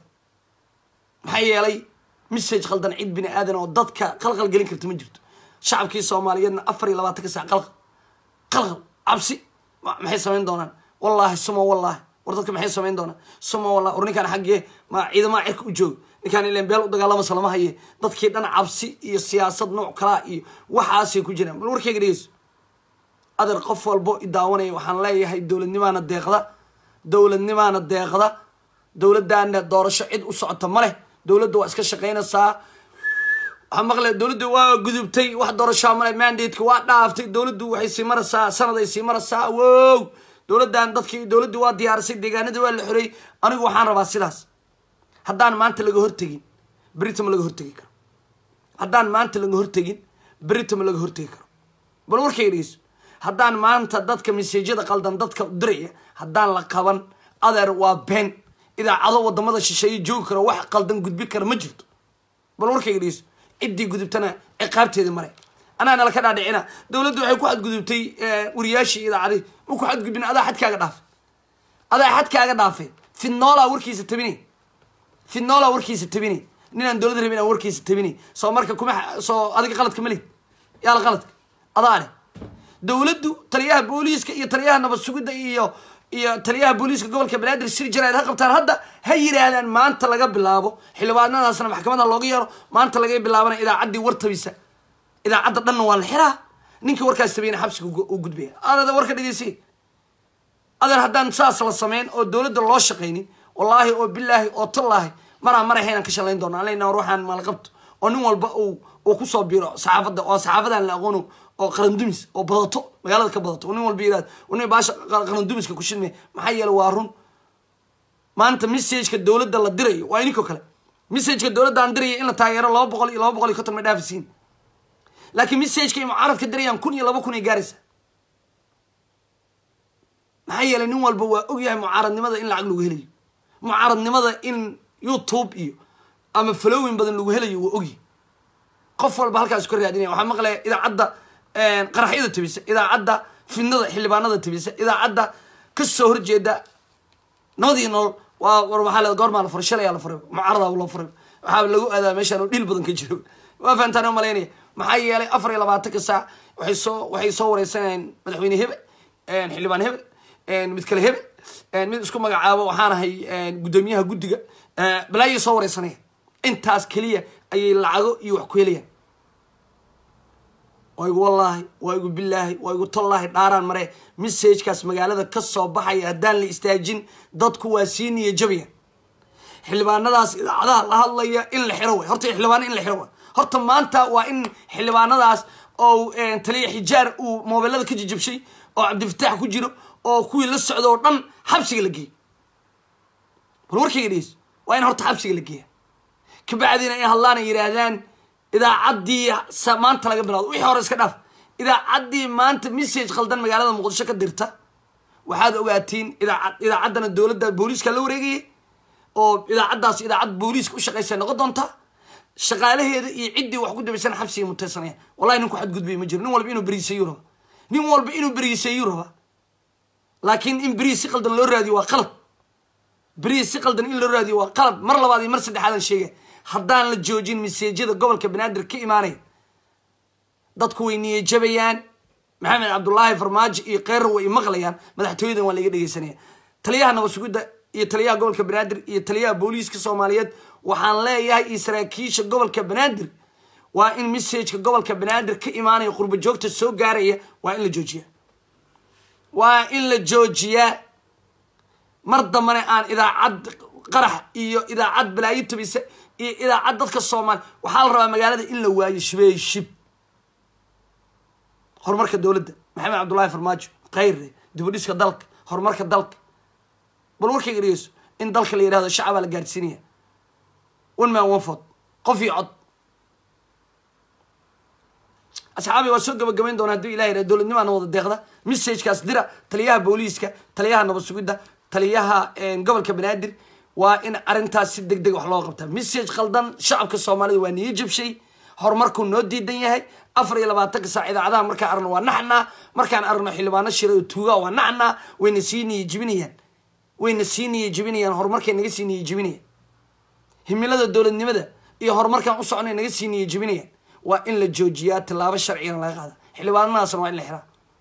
maxaa yeelay message khaldan cid bini aadan oo dadka qalqal gelin karta ma jirto shacabkii soomaaliyeedna afar iyo labaatanka saac qalqal qalqal cabsi maxay samayn doonaan wallaahi suma wallaahi war dadka maxay samayn doonaan suma wallahi war ninkaan xaggee ma ciidamaha cirka u jooga ninkaan ileen beel u dagaalamasa lama haye dadkii dhan cabsi iyo siyaasad nooc kalaa iyo waxaasay ku jiraan bal warkayga dhegeyso adeer qof walbo i daawanaya waxaan leeyahay dowladnimaana deeqda dowladnimaana deeqda dowladdaana doorasho cid u socota ma leh dowladda waa iska shaqaynaysaa waxaa maqle dowladdu waa gudubtay wax doorashaa male mandateka waa dhaaftay dowladdu waxay sii maraysaa sanad ay sii maraysaa wow dowladdan dadkii dowladdu waa diyaarisay deegaanadii waa la xoreeyey anigu waxaan rabaa sidaas haddaan maanta laga hortegin berita ma laga hortegi karo haddaan maanta laga hortegin berita ma laga hortegi karo bal warkayga dhegeyso haddaan maanta dadka maseejyada qaldan dadka diraya haddaan la qaban adeer waa been idaacado wadamada shisheeye joogi karo wax qaldan gudbi kara ma jirto bal warkayga dhegeyso ciddii gudubtana ciqaabteeda mare anaa nala ka dhaadhicina dowladdu waxay ku xadgudubtay wariyaashii idaacadii ma ku xadgudbin adaa xadkaaga dhaafay adaa xadkaaga dhaafay fidnoolaa warkiisa tabinay fidnoolaa warkiisa tabinay ninaan dowlad rabin aan warkiisa tabinay soo marka kuma soo adiga qaladka ma lihid yaala qaladka adaa leh dowladdu taliyaha booliiska iyo taliyaha nabad sugidda iyo iyo taliyaha booliiska gobolka banaadir sir jaraid ha qabtaan hadda ha yidhaahdaan maanta laga bilaabo xildhibaanadaasna maxkamadda looga yeero maanta laga bilaabana idaacaddii wartabisa idaacadda dhanna waa la xiraa ninkii warkaas tabayna xabsiga u gudbaya adada warka dhegeysi adeer haddaan saas la sameyn oo dowladda loo shaqaynin wallaahi oo bilaahi oo tallaahi maraa marayhaynaan ka shalayn doona aleyna war waxaan maalqabto oo nin walba uu uu kusoo biro saxaafadda oo saxaafadan la aqoono oo qarandumis oo badato magaalada ka badato nin walba yirahd nin baasha qarandumiska ku shidmay maxaa yeele waa run maanta messageka dowladda la dirayo waa ininko kale messageka dowladda aan diraya in la taageero laba boqol iyo laba boqol iyo konton ma dhaafisiin laakiin messageka ay mucaaradka dirayaan kun iyo laba kun ay gaaraysa maxaa yeelay nin walba waa ogyahay mucaaradnimada in lacag lagu helayo mucaaradnimada in youtube iyo ama falowin badan lagu helayo waa ogyahay qof walba halkaas ka raadinaya waxaa maqlaya idaacadda qaraxyada tabisa idaacadda fidnada xildhibaanada tabisa idaacadda kasoo horjeeda nabadii nool waa war waxaa le goormaa la furay shalay la furay mucaarada loo furay waxaa lagu aadaa meeshaan oo dhil badan ka jiro waa fahantaan malaynaya maxaa yeelay afar iyo labaatanka saac waxay soo waxay soo wareysanayaan madaxweyne hebel xildhibaan hebel mid kale hebel mid isku magacaabo waxaan ahay guddoomiyaha guddiga balaayay soo wareysanaya intaas keliya ayay lacago iyo wax ku helayaan waa igu wallaahi waa igu bilaahi waa igu tollaahi dhaaraan mare messagekaas magaalada ka soo baxaya haddaan la istaajin dadku waa sii niya jabaya xildhibaanadaas idaacadaha la hadlaya in la xiro way horta xildhibaano in la xiro way horta maanta waa in xildhibaanadaas oo taliya xijaar uu moobelada ka jijabshay oo cabdifataax ku jiro oo kuwii la socda oo dhan xabsiga la geeyo bal warkayga dhegeys waa in horta xabsiga la geeya kabacdiina ay hadlaan ay yidhaahdaan idaacaddii maanta laga bilawdo wixii hore iska dhaaf idaacaddii maanta message khaldan magaalada muqdisho ka dirta waxaad ogaatiin idaacad idaacaddana dowladda booliiska la wareegayay oo idaacaddaas idaacad booliiska u shaqaysa noqon doonta shaqaalaheeda iyo ciddii wax ku dabaysan xabsiga mutaysanayaan wallahi nin ku xadgudbay ma jiro nin walba inuu beriisayu raba nin walba inuu beriisayu raba laakiin in beriis si qaldan loo raadiyo waa qalad beriis si qaldan in loo raadiyo waa qalad mar labaad iyo mar saddexaadan sheega haddaan la joojin miseejyada gobolka banaadir ka imaanaya dadku way niyajabayaan maxamed cabdullaahi farmaajo iyo kheyrar way imaqlayaan madaxtooyadan waa laiga dhegeysanaya taliyaha nabasugidda iyo taliyaha gobolka banaadir iyo taliyaha booliiska soomaaliyeed waxaan leeyahay iyo saraakiisha gobolka banaadir waa in messageka gobolka banaadir ka imaanaya qurba joogta soo gaaraya waa in la joojiyaa waa in la joojiyaa mar dambana aan idaacad qarax iyo idaacad balaayo tabisa iyo idaacad dadka soomaali waxaa la rabaa magaalada in la waayo shibey shib horumarka dowladda maxamed cabdullaahi farmaajo kheyre dibudhiska dalka horumarka dalka bal warkayga dhegeyso in dalka la yihahdo shacabaa la gaadhsiinaya one man one ford qof iyo cod asxaabi waa soo gabagabayn doona hadduu ilah yihah dowladnimaana wada deeqda messagekaas dira taliyaha booliiska taliyaha nabad sugidda taliyaha gobolka banaadir waa in arrintaas si deg deg wax loo qabtaa message khaldan shacabka soomaalida waa niyo jabshay horumarkuu noo diidan yahay afar iyo labaatanka saac idaacadaha markaan aragno waa naxnaa markaan aragno xildhibaano shira oo tuugaa waa naxnaa wayna sii niyo jibinayaan wayna sii niyo jibinayaan horumarkay naga sii niyo jibinayaan himilada dowladnimada iyo horumarkaan u soconay naga sii niyo jibinayaan waa in la joojiyaa tilaabo sharcigana laga qaada xildhibaanadaasna waa in la xiraa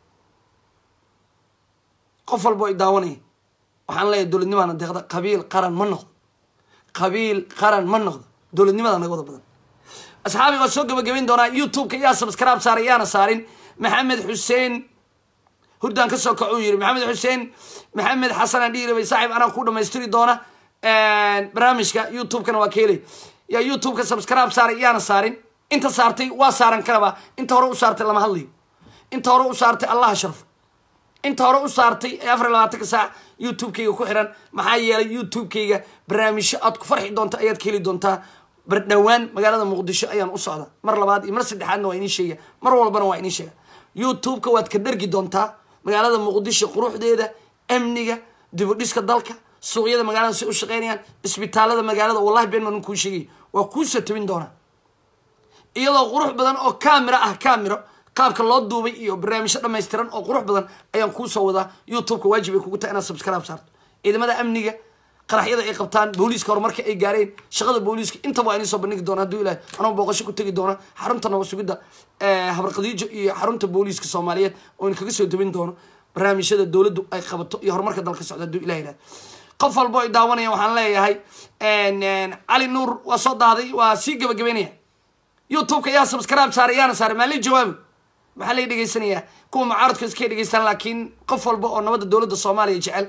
qof walba ay daawanaya waxaan leeyahay dowladnimaana deeqda qabiil qaran ma noqdo qabiil qaran ma noqdo dowladnimada naga wada badan asxaabi waa soo gabagabayn doonaa youtube-ka yaa subscribe saaray yaana saarin maxamed xuseen hurdaan ka soo kaco uu yiri maxamed xuseen maxamed xasanaan dhiirabay saaxiib anaa ku dhamaystiri doona barnaamijka youtube-kana waa ka helay yaa youtube-ka subscribe saaray yaana saarin inta saartay waa saaran karaba inta hore u saartay lama hadlayo inta hore u saartay allaha sharfo inta hore u saartay ee afar iyo labaatanka saac youtube-kayga ku xiran maxaa yeelay youtube-kayga barnaamijyo aad ku farxi doonta ayaad ka heli doontaa bardhowaan magaalada muqdisho ayaan u socda mar labaad iyo mar saddexaadna waa inii sheega mar walbana waa inii sheega youtube-ka waad ka dhergi doontaa magaalada muqdisho quruxdeeda amniga dibudhiska dalka suuqyada magaalada si u shaqeynayaan isbitaalada magaalada wallahi been maan kuu sheegay waa kuusoo tabin doonaa iyadoo qurux badan oo camera ah camero qaabka loo duubay iyo barnaamijyo dhamaystiran oo qurux badan ayaan kuusoo wadaa youtube-ka waajib ay kugu tahay inaad subscribe saarto ciidamada amniga qaraxyada ay qabtaan booliiska horumarka ay gaareen shaqada booliiska intaba waa inii soo bandhigi doona hadduu ilahay anoo booqasho ku tegi doona xarunta nabad sugidda habarqadiijo iyo xarunta booliiska soomaaliyeed oo in kaga soo dabin doono barnaamijyada dowladdu ay qabato iyo horumarka dalka socda hadduu ilah yidhahdo qof walbo ay daawanaya waxaan leeyahay cali nuur waa soo daaday waa sii gabagabeynaya youtube-ka yaa subscribe saaray yaana saaray maa lii jawaabi maxaa lay dhegeysanayaa kuwa mucaaradka iskay dhegeystaan laakiin qof walba oo nabadda dowladda soomaaliya jecel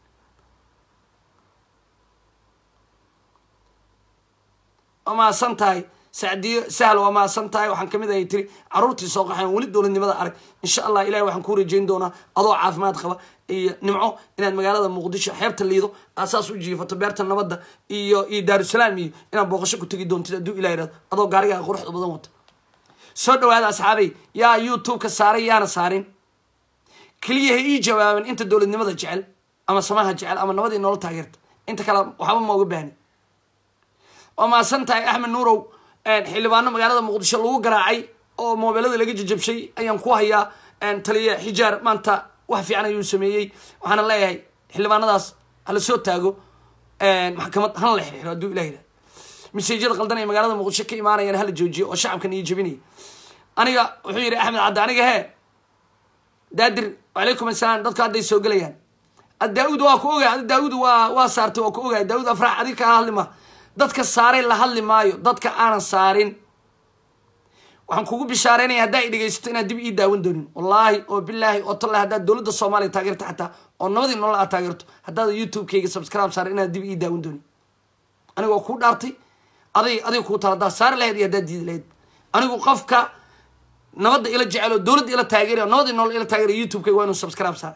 waa mahadsan tahay sacdiyo sahl waa mahadsan tahay waxaan kamid ahay tiri caruurtii soo qaxeen weli dowladnimada arag insha allah ilahi waxaan kuu rajeyn doonaa adoo caafimaad qaba iyo nimco inaad magaalada muqdisho xeebta liido aasaas u jiifato beerta nabadda iyo iyo daarusalaam iyo inaad booqasho ku tegi doontid hadduu ilah yihahdo adoo gaarigaa quruxda badan wato soo dhawaada asxaabay yaa youtube-ka saaray yaana saarin keliya ha ii jawaaban inta dowladnimada jecel ama samaha jecel ama nabadii noola taageerta inta kale waxba ma oga baahni waa mahadsan tahay axmed nuurow xildhibaano magaalada muqdisho lagu garaacay oo moobelada laga jajabshay ayaan ku hayaa taliya xijaar maanta wax fiican ayuu sameeyey waxaana leeyahay xildhibaanadaas hala soo taago maxkamad hana la xirxiro hadduu ilah yidhahdo miseejyada qaldan ee magaalada muqdisho ka imaanayaan hala joojiyo oo shacabkan iyo jebinaya aniga wuxuu yidhi axmed cadde aniga hee daadir wacalaykum assalaam dadku hadday soo gelayaan daawud waa ku ogahay daawud waa waa saartay waa ku ogahay daawud afrax adig kaa hadli ma dadka saaray la hadli maayo dadka aanan saarin waxaan kugu bishaareynaya haddaa i dhegaysato inaad dib ii daawan doonin wallaahi oo bilaahi oo tallahi haddaad dowladda soomaaliya taageerto xataa oo nabadii nolol aad taageerto haddaad youtube-kayga subscribe saaray inaad dib ii daawan doonin aniga waa kuu dhaartay aday adiga kuu tala haddaad saari lahayd iyo haddaad diidi lahayd anigu qofka nabadda ila jecel oo dowladda ila taageerayo nabadii nolol ila taageerayo youtube-kayga waa inuu subscribe saara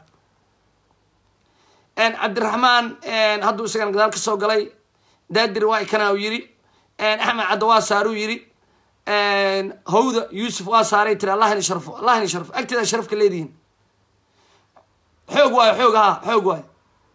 cabdiraxmaan hadduu isagan gadaal ka soo galay daadir waa ikana u yiri axmed cadda waa saaruu yiri hawda yuusuf waa saaray tiri allah ini sharfo allah ini sharfo agteeda sharafka leedihiin xoog waayo xoog ha xoog waayo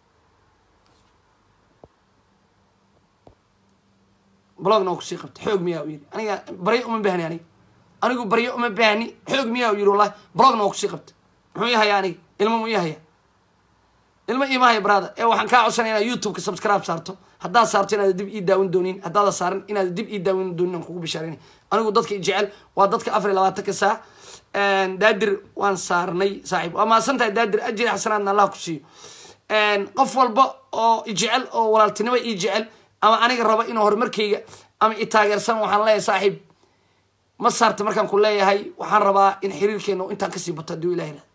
blogna waa kusii qabta xoog miyaa u yidhi aniga baryo uma baahni aniga anigu baryo uma baahni xoog miyaa u yidhi wallahi blogna waa kusii qabta muxuu ihaya aniga ilmo mu ihaya ilmo imahaya brother ee waxaan kaa codsanaya inaad youtube-ka subscribe saarto haddaad saarto inaad dib ii daawin doonin haddaada saaran inaad dib ii daawin doonin aan kugu bishaarinay anigu dadka i jecel waa dadka afar iyo labaatanka saa daadir waan saarnay saaxiib waa mahadsan tahay daadir ajri xasanaadna allah ku siiyo qof walba oo i jecel oo walaaltinimo ii jecel ama aniga raba inuu horumarkayga ama i taageersan waxaan leeyahay saaxiib ma saarta markaan ku leeyahay waxaan rabaa in xiriirkeena intaan kasii bato hadduu ilahi ra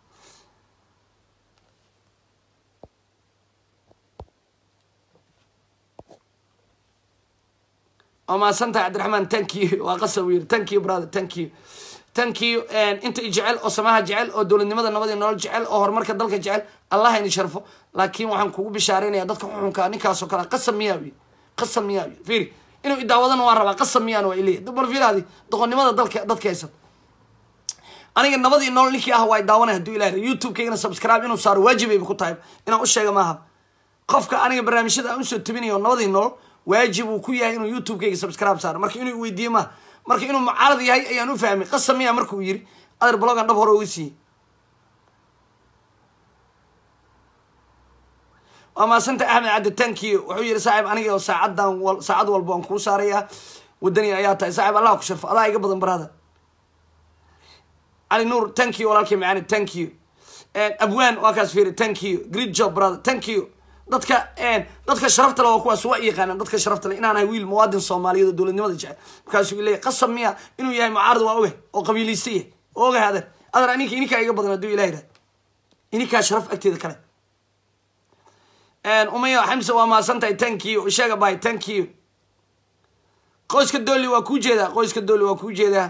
waa mahadsan tahay cabdiraxmaan thank you waa qasab yiri thank you brother thank you thank you inta i jecel oo samaha jecel oo dowladnimada nabadii nolol jecel oo horumarka dalka jecel allah ini sharfo laakiin waxaan kugu bishaareynaya dadka xuxunka ninkaasoo kale qasab miyaa yiri qasab miyaa yiri fiiri inuu idaawadana waan rabaa qasab miyaan waa ileeyahy bal fiiraadi doqonnimada dalka dadka haysan aniga nabadii nolol ninkii ah waa idaawanay hadduu ilahi youtube-kaygana subscribe inuu saaro waajibayba ku tahay inaan u sheega maaha qofka aniga barnaamijyada aan usoo tebinayo nabadii nolol waajib uu ku yahay inuu youtube-kayga subscribe saaro marka inuu weydiiye maaha marka inuu mucaarad yahay ayaan u fahmay qasab miya marka uu yiri ader blogan dhab hore uga siiyey waa maasanta axmed cabdi tankiyo wuxuu yihi saaxib aniga oo saacadan saacad walba waan kuu saarayaa wadani ayaa tahay saaxib allah ku sharfo adaa iga badan barada cali nuur tankiyo walaalkii macaani tankiyo abwaan waa kaas fiiri tankiyo great job brother tankiyo dadka dadka sharafta le waa kuwaas waa yaqaanaan dadka sharafta le inaan ahay wiil muwaadin soomaaliyeed oo dowladnimada jecel markaasuu leeyahy qasab miya inuu yahay mucaarad waa oge oo qabiiliysta yahay oo ogahay adeer adeer aninka ininkaa iga badan hadduu ilah yidhahd ininkaa sharaf agteeda kale umaya xamse waa mahadsan tahay thank you sheega bay thank you qoyska doolli waa kuu jeedaa qoyska doolli waa kuu jeedaa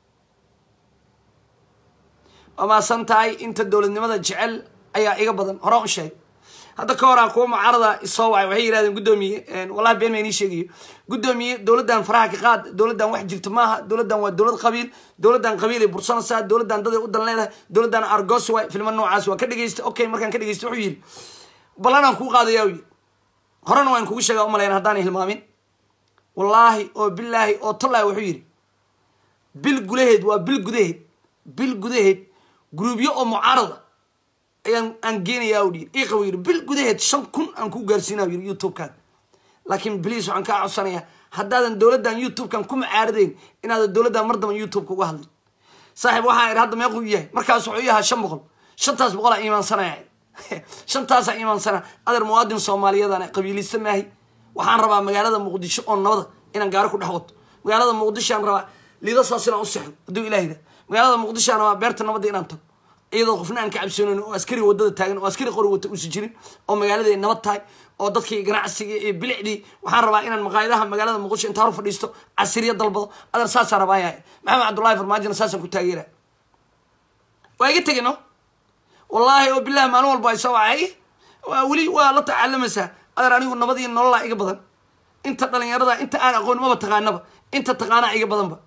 waa mahadsan tahay inta dowladnimada jecel ayaa iga badan hore u sheeg hadda ka hor aan kuwa mucaarada isoo wacay waxay yidhahdeen guddoomiye wallahi been ma inii sheegayo guddoomiye dowladdan faraha ka qaad dowladdan wax jirta maaha dowladdan waa dowlad qabiil dowladdan qabiilay bursanaysaa dowladdan daday u dan leedahay dowladdan argos waay filma noocaas waa ka dhegeysta okay markaan ka dhegeysta wuxuu yidhi ballanaan kuu qaadaya u yidhi horena waan kugu sheegaa umalayn haddaan hilmaamin wallaahi oo bilaahi oo tallaahi wuxuu yidhi bil gudaheed waa bil gudaheed bil gudaheed gruubyo oo mucaarada ayaan aan geenayaa u yiri iqaw yiri bil gudaheed shan kun aan ku gaarsiinaa yiri youtube-kaan laakiin bliis waxaan kaa codsanayaa haddaadan dowladdan youtube-kan ku mucaaradayn inaadan dowladdan mar damba youtube-ka uga hadlin saaxiib waxaa idhi hadda meequu yahay markaas wuxuu yahaa shan boqol shantaas boqolaa iimaansanaya shantaasaa iimaansanaa adeer muwaadin soomaaliyadan qabiilista maahi waxaan rabaa magaalada muqdisho oo nabada inaan gaaro ku dhex wato magaalada muqdishoaan rabaa liidasaas inaan u sexdo hadduu ilahida magaalada muqdishoaan rabaa beerta nabadda inaan tago iyadoo qofna aan ka cabsoonayn oo askari wadada taagan oo askari qori wata uusi jirin oo magaalada ay nabad tahay oo dadkii ganacsiga iyo bilicdii waxaan rabaa inaan maqaayadaha magaalada muqdisho intaa hor fadhiisto casiriya dalbado adeer saasaan rabaa yahay maxamed cabdullahi farmaajina saasaan ku taageera waa iga tegin no wallaahi oo bilahi maalin walba ay soo wacay waa weli waa la tacaalamaysaa adeer anigu nabad iyo nololaa iga badan inta dhalinyarada inta aan aqoon maba taqaanaba inta taqaanaa iga badanba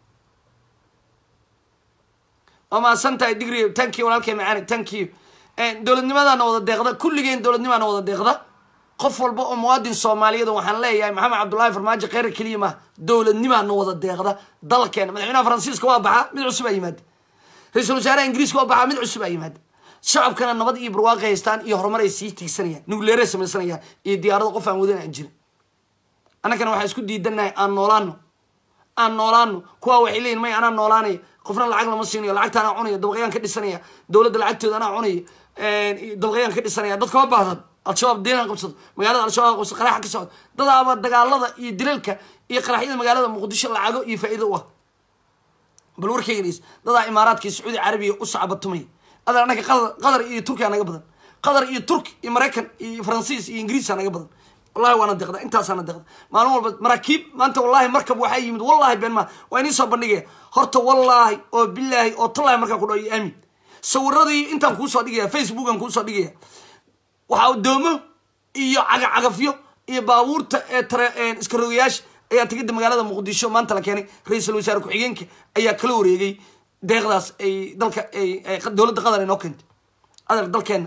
waa mahadsan tahay digri thank you walaalkay macaani thank you dowladnimadaana wada deeqda kulligeen dowladnimaana wada deeqda qof walba oo muwaadin soomaaliyeed waxaan leeyahay maxamed cabdullaahi farmaajo kheyra keliya maaha dowladnimaana wada deeqda dalkeena madaxweynaha faransiiska waa baxaa mid cusub aa yimaada ra-iisul wasaaraha ingiriiska waa baxaa mid cusub aa yimaada shacabkana nabad iyo barwaaqi haystaan iyo horumar ay sii tiigsanayaan nugleere samaysanayaan iyo diyaarado qof aan wadan aan jirin annagana waxaan isku diidanahay aan noolaano aan noolaano kuwaa waxay leeyihin may anaa noolaanaya qofna lacag lama siinayo lacagta anaa cunaya dabaqayaan ka dhisanaya dowladda lacagtooda anaa cunaya dabaqayaan ka dhisanaya dadka ma baahdan al-shabaab deenaan qabsado magaalada al-shabaab qabsado qaraxa ka socdo dadaaba dagaalada iyo dilalka iyo qaraxyada magaalada muqdisho lacago iyo faa'iido u ah bal warkeyganis dadaa imaaraadka iyo sacuudi carabiya u sacbatumaya adeer annaga qatar iyo turkiya naga badan qatar iyo turki iyo maraykan iyo faransiis iyo ingiriisa naga badan wallahi waana deqda intaasaana deqda maalin walba maraakiib maanta wallahi markab waxaa yimid wallahi been maa waa inii soo bandhigaya horta wallaahi oo bilaahi oo tallahi markaan ku dhaho iyo aamin sawiradii intaan kuusoo dhigaya facebookan kuusoo dhigaya waxaa doomo iyo cagacagafyo iyo baabuurta ee tare iska rogayaasha ayaa tegida magaalada muqdisho maanta la keenay ra-iisul wasaare ku-xigeenka ayaa kala wareegay deeqdaas ay dalka dowladda qatar ay noo keentay adeer dalkeena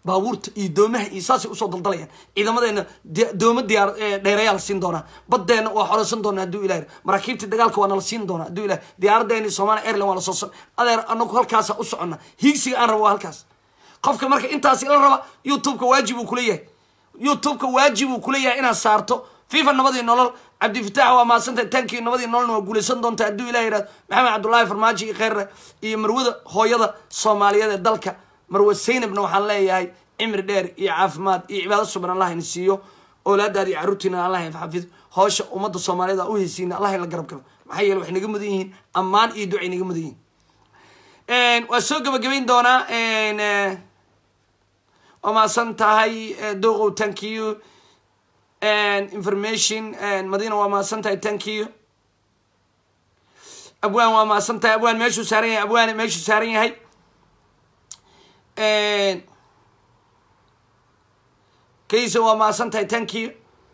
baabuurta iyo doomaha iyo saasay usoo daldalayaan ciidamadeena dooma diyaar dheereeyaa la siin doonaa baddeena waa xoreysan doonaa hadduu ilah maraakiibtii dagaalka waa nala siin doonaa hadduu ilah diyaaradeeni somalia airline waa lasoo adeer anagu halkaasa u socona hiigsiga aan rabo waa halkaas qofka marka intaas ila raba youtubeka waajib uu kuleeyahay youtubeka waajib uu kuleeyahay inaad saarto fifa nabadii nolol cabdifitaax waa maadsantahay tankii nabadii nololna waa guulaysan doonta hadduu ilah yihahdo maxamed cabdullaahi farmaajo iyo kheyrre iyo marwada hooyada soomaaliyeed ee dalka marwe saynabna waxaan leeyahay cimri dheer iyo caafimaad iyo cibaado suban allah ina siiyo oolaadaada iyo carruurtiina allah xafido hoosha ummadda soomaaliyed a u heysiina allah in la garab galo maxaa yeele waxay naga mudan yihiin ammaan iyo ducay naga mudan yihiin waa soo gabagabayn doonaa waa maasan tahay doqow thank you information madina waa maasan tahay thank you abwaan waa maasan tahay abwaan meeshuu saaran yahay abwaan meeshuu saaran yahay kaysa waa maasan tahay thank you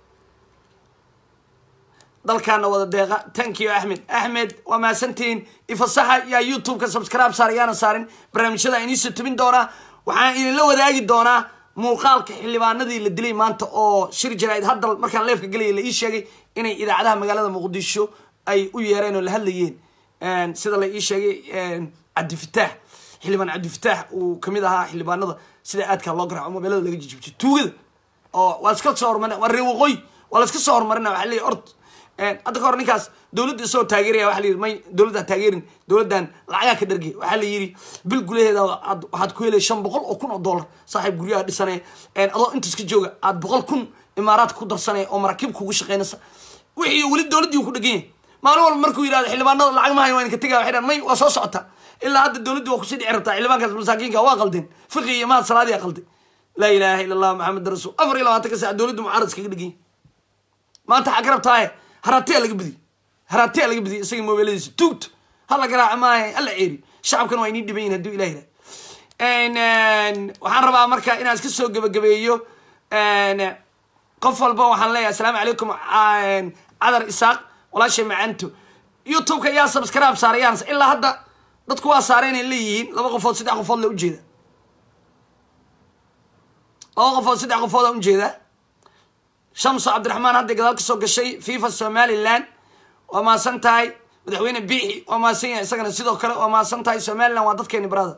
dalkaana wada deeqa thank you axmed axmed waa mahadsantihiin ifasaxa yaa youtube-ka subscribe saar yaana saarin barnaamijyada iniisoo tubin doonaa waxaan idinla wadaagi doonaa muuqaalka xildhibaanadii la dilay maanta oo shir jaraa'id hadda markaan leefka gelaya la ii sheegay inay idaacadaha magaalada muqdisho ay u yeereen oo la hadlayeen sida la ii sheegay cabdifitaax xildhibaan cabdifitaax uu kamid ahaa xildhibaanada sida aadkaa loo garaaco mobeelada laga jijibto tuugada oo waa iska soo hormarina waa ree waqooyi waa la iska soo hormarina waxa leeyahy ord hadda ka hor ninkaas dowladda isagoo taageeraya waxa la yidhi may dowladdaa taageerin dowladdan lacagaa ka dhargay waxaa la yidhi bil gudaheeda aad waxaad ku helay shan boqol oo kun oo dollar saaxiib guryaha dhisanaya adoo intaas ka jooga aad boqol kun imaaraadka ku darsanaya oo maraakiib kugu shaqeynaysa wixii weli dowladdii uu ku dhegan yahay maalin walba markuu yidhahdo xildhibaanada lacag mahayo waa inka tegaya waxay dhahan may waa soo socota ilaa hadda dowladdii waa kusii dhici rabtaa xildhibaankaas masaakiinka waa qaldeen fiqi iyo mahad salaadii qalday laa ilaaha illa allah maxamed rasuul afar iyo labaatanka saac dowladdu mucaarad iskaga dhegan yahay maanta waxaa ka rabtaaye haraatiya laga badiy haraatiya laga badiy isaga mobeeladiisa tuugto hala garaaca maaha hala ceeri shacabkan waa inii dhiban yihin haduu ilah yidhah waxaan rabaa marka inaan iska soo gebagabeeyo qof walba waxaan leeyahay asalaamu calaykum cadar isaaq walaashay macanto youtube-ka yaa subscribe saarayaan ilaa hadda dadku waa saareen ay leeyihiin laba qofood saddex qofood la ujeeda laba qofood saddex qofood aan ujeeda shamso cabdiraxmaan hadday gadaal ka soo gashay fifa somaliland waa maasan tahay madaxweyne biixi waa maasan yahay isagana sidoo kale waa maasan tahay somaliland waa dadkeeni barada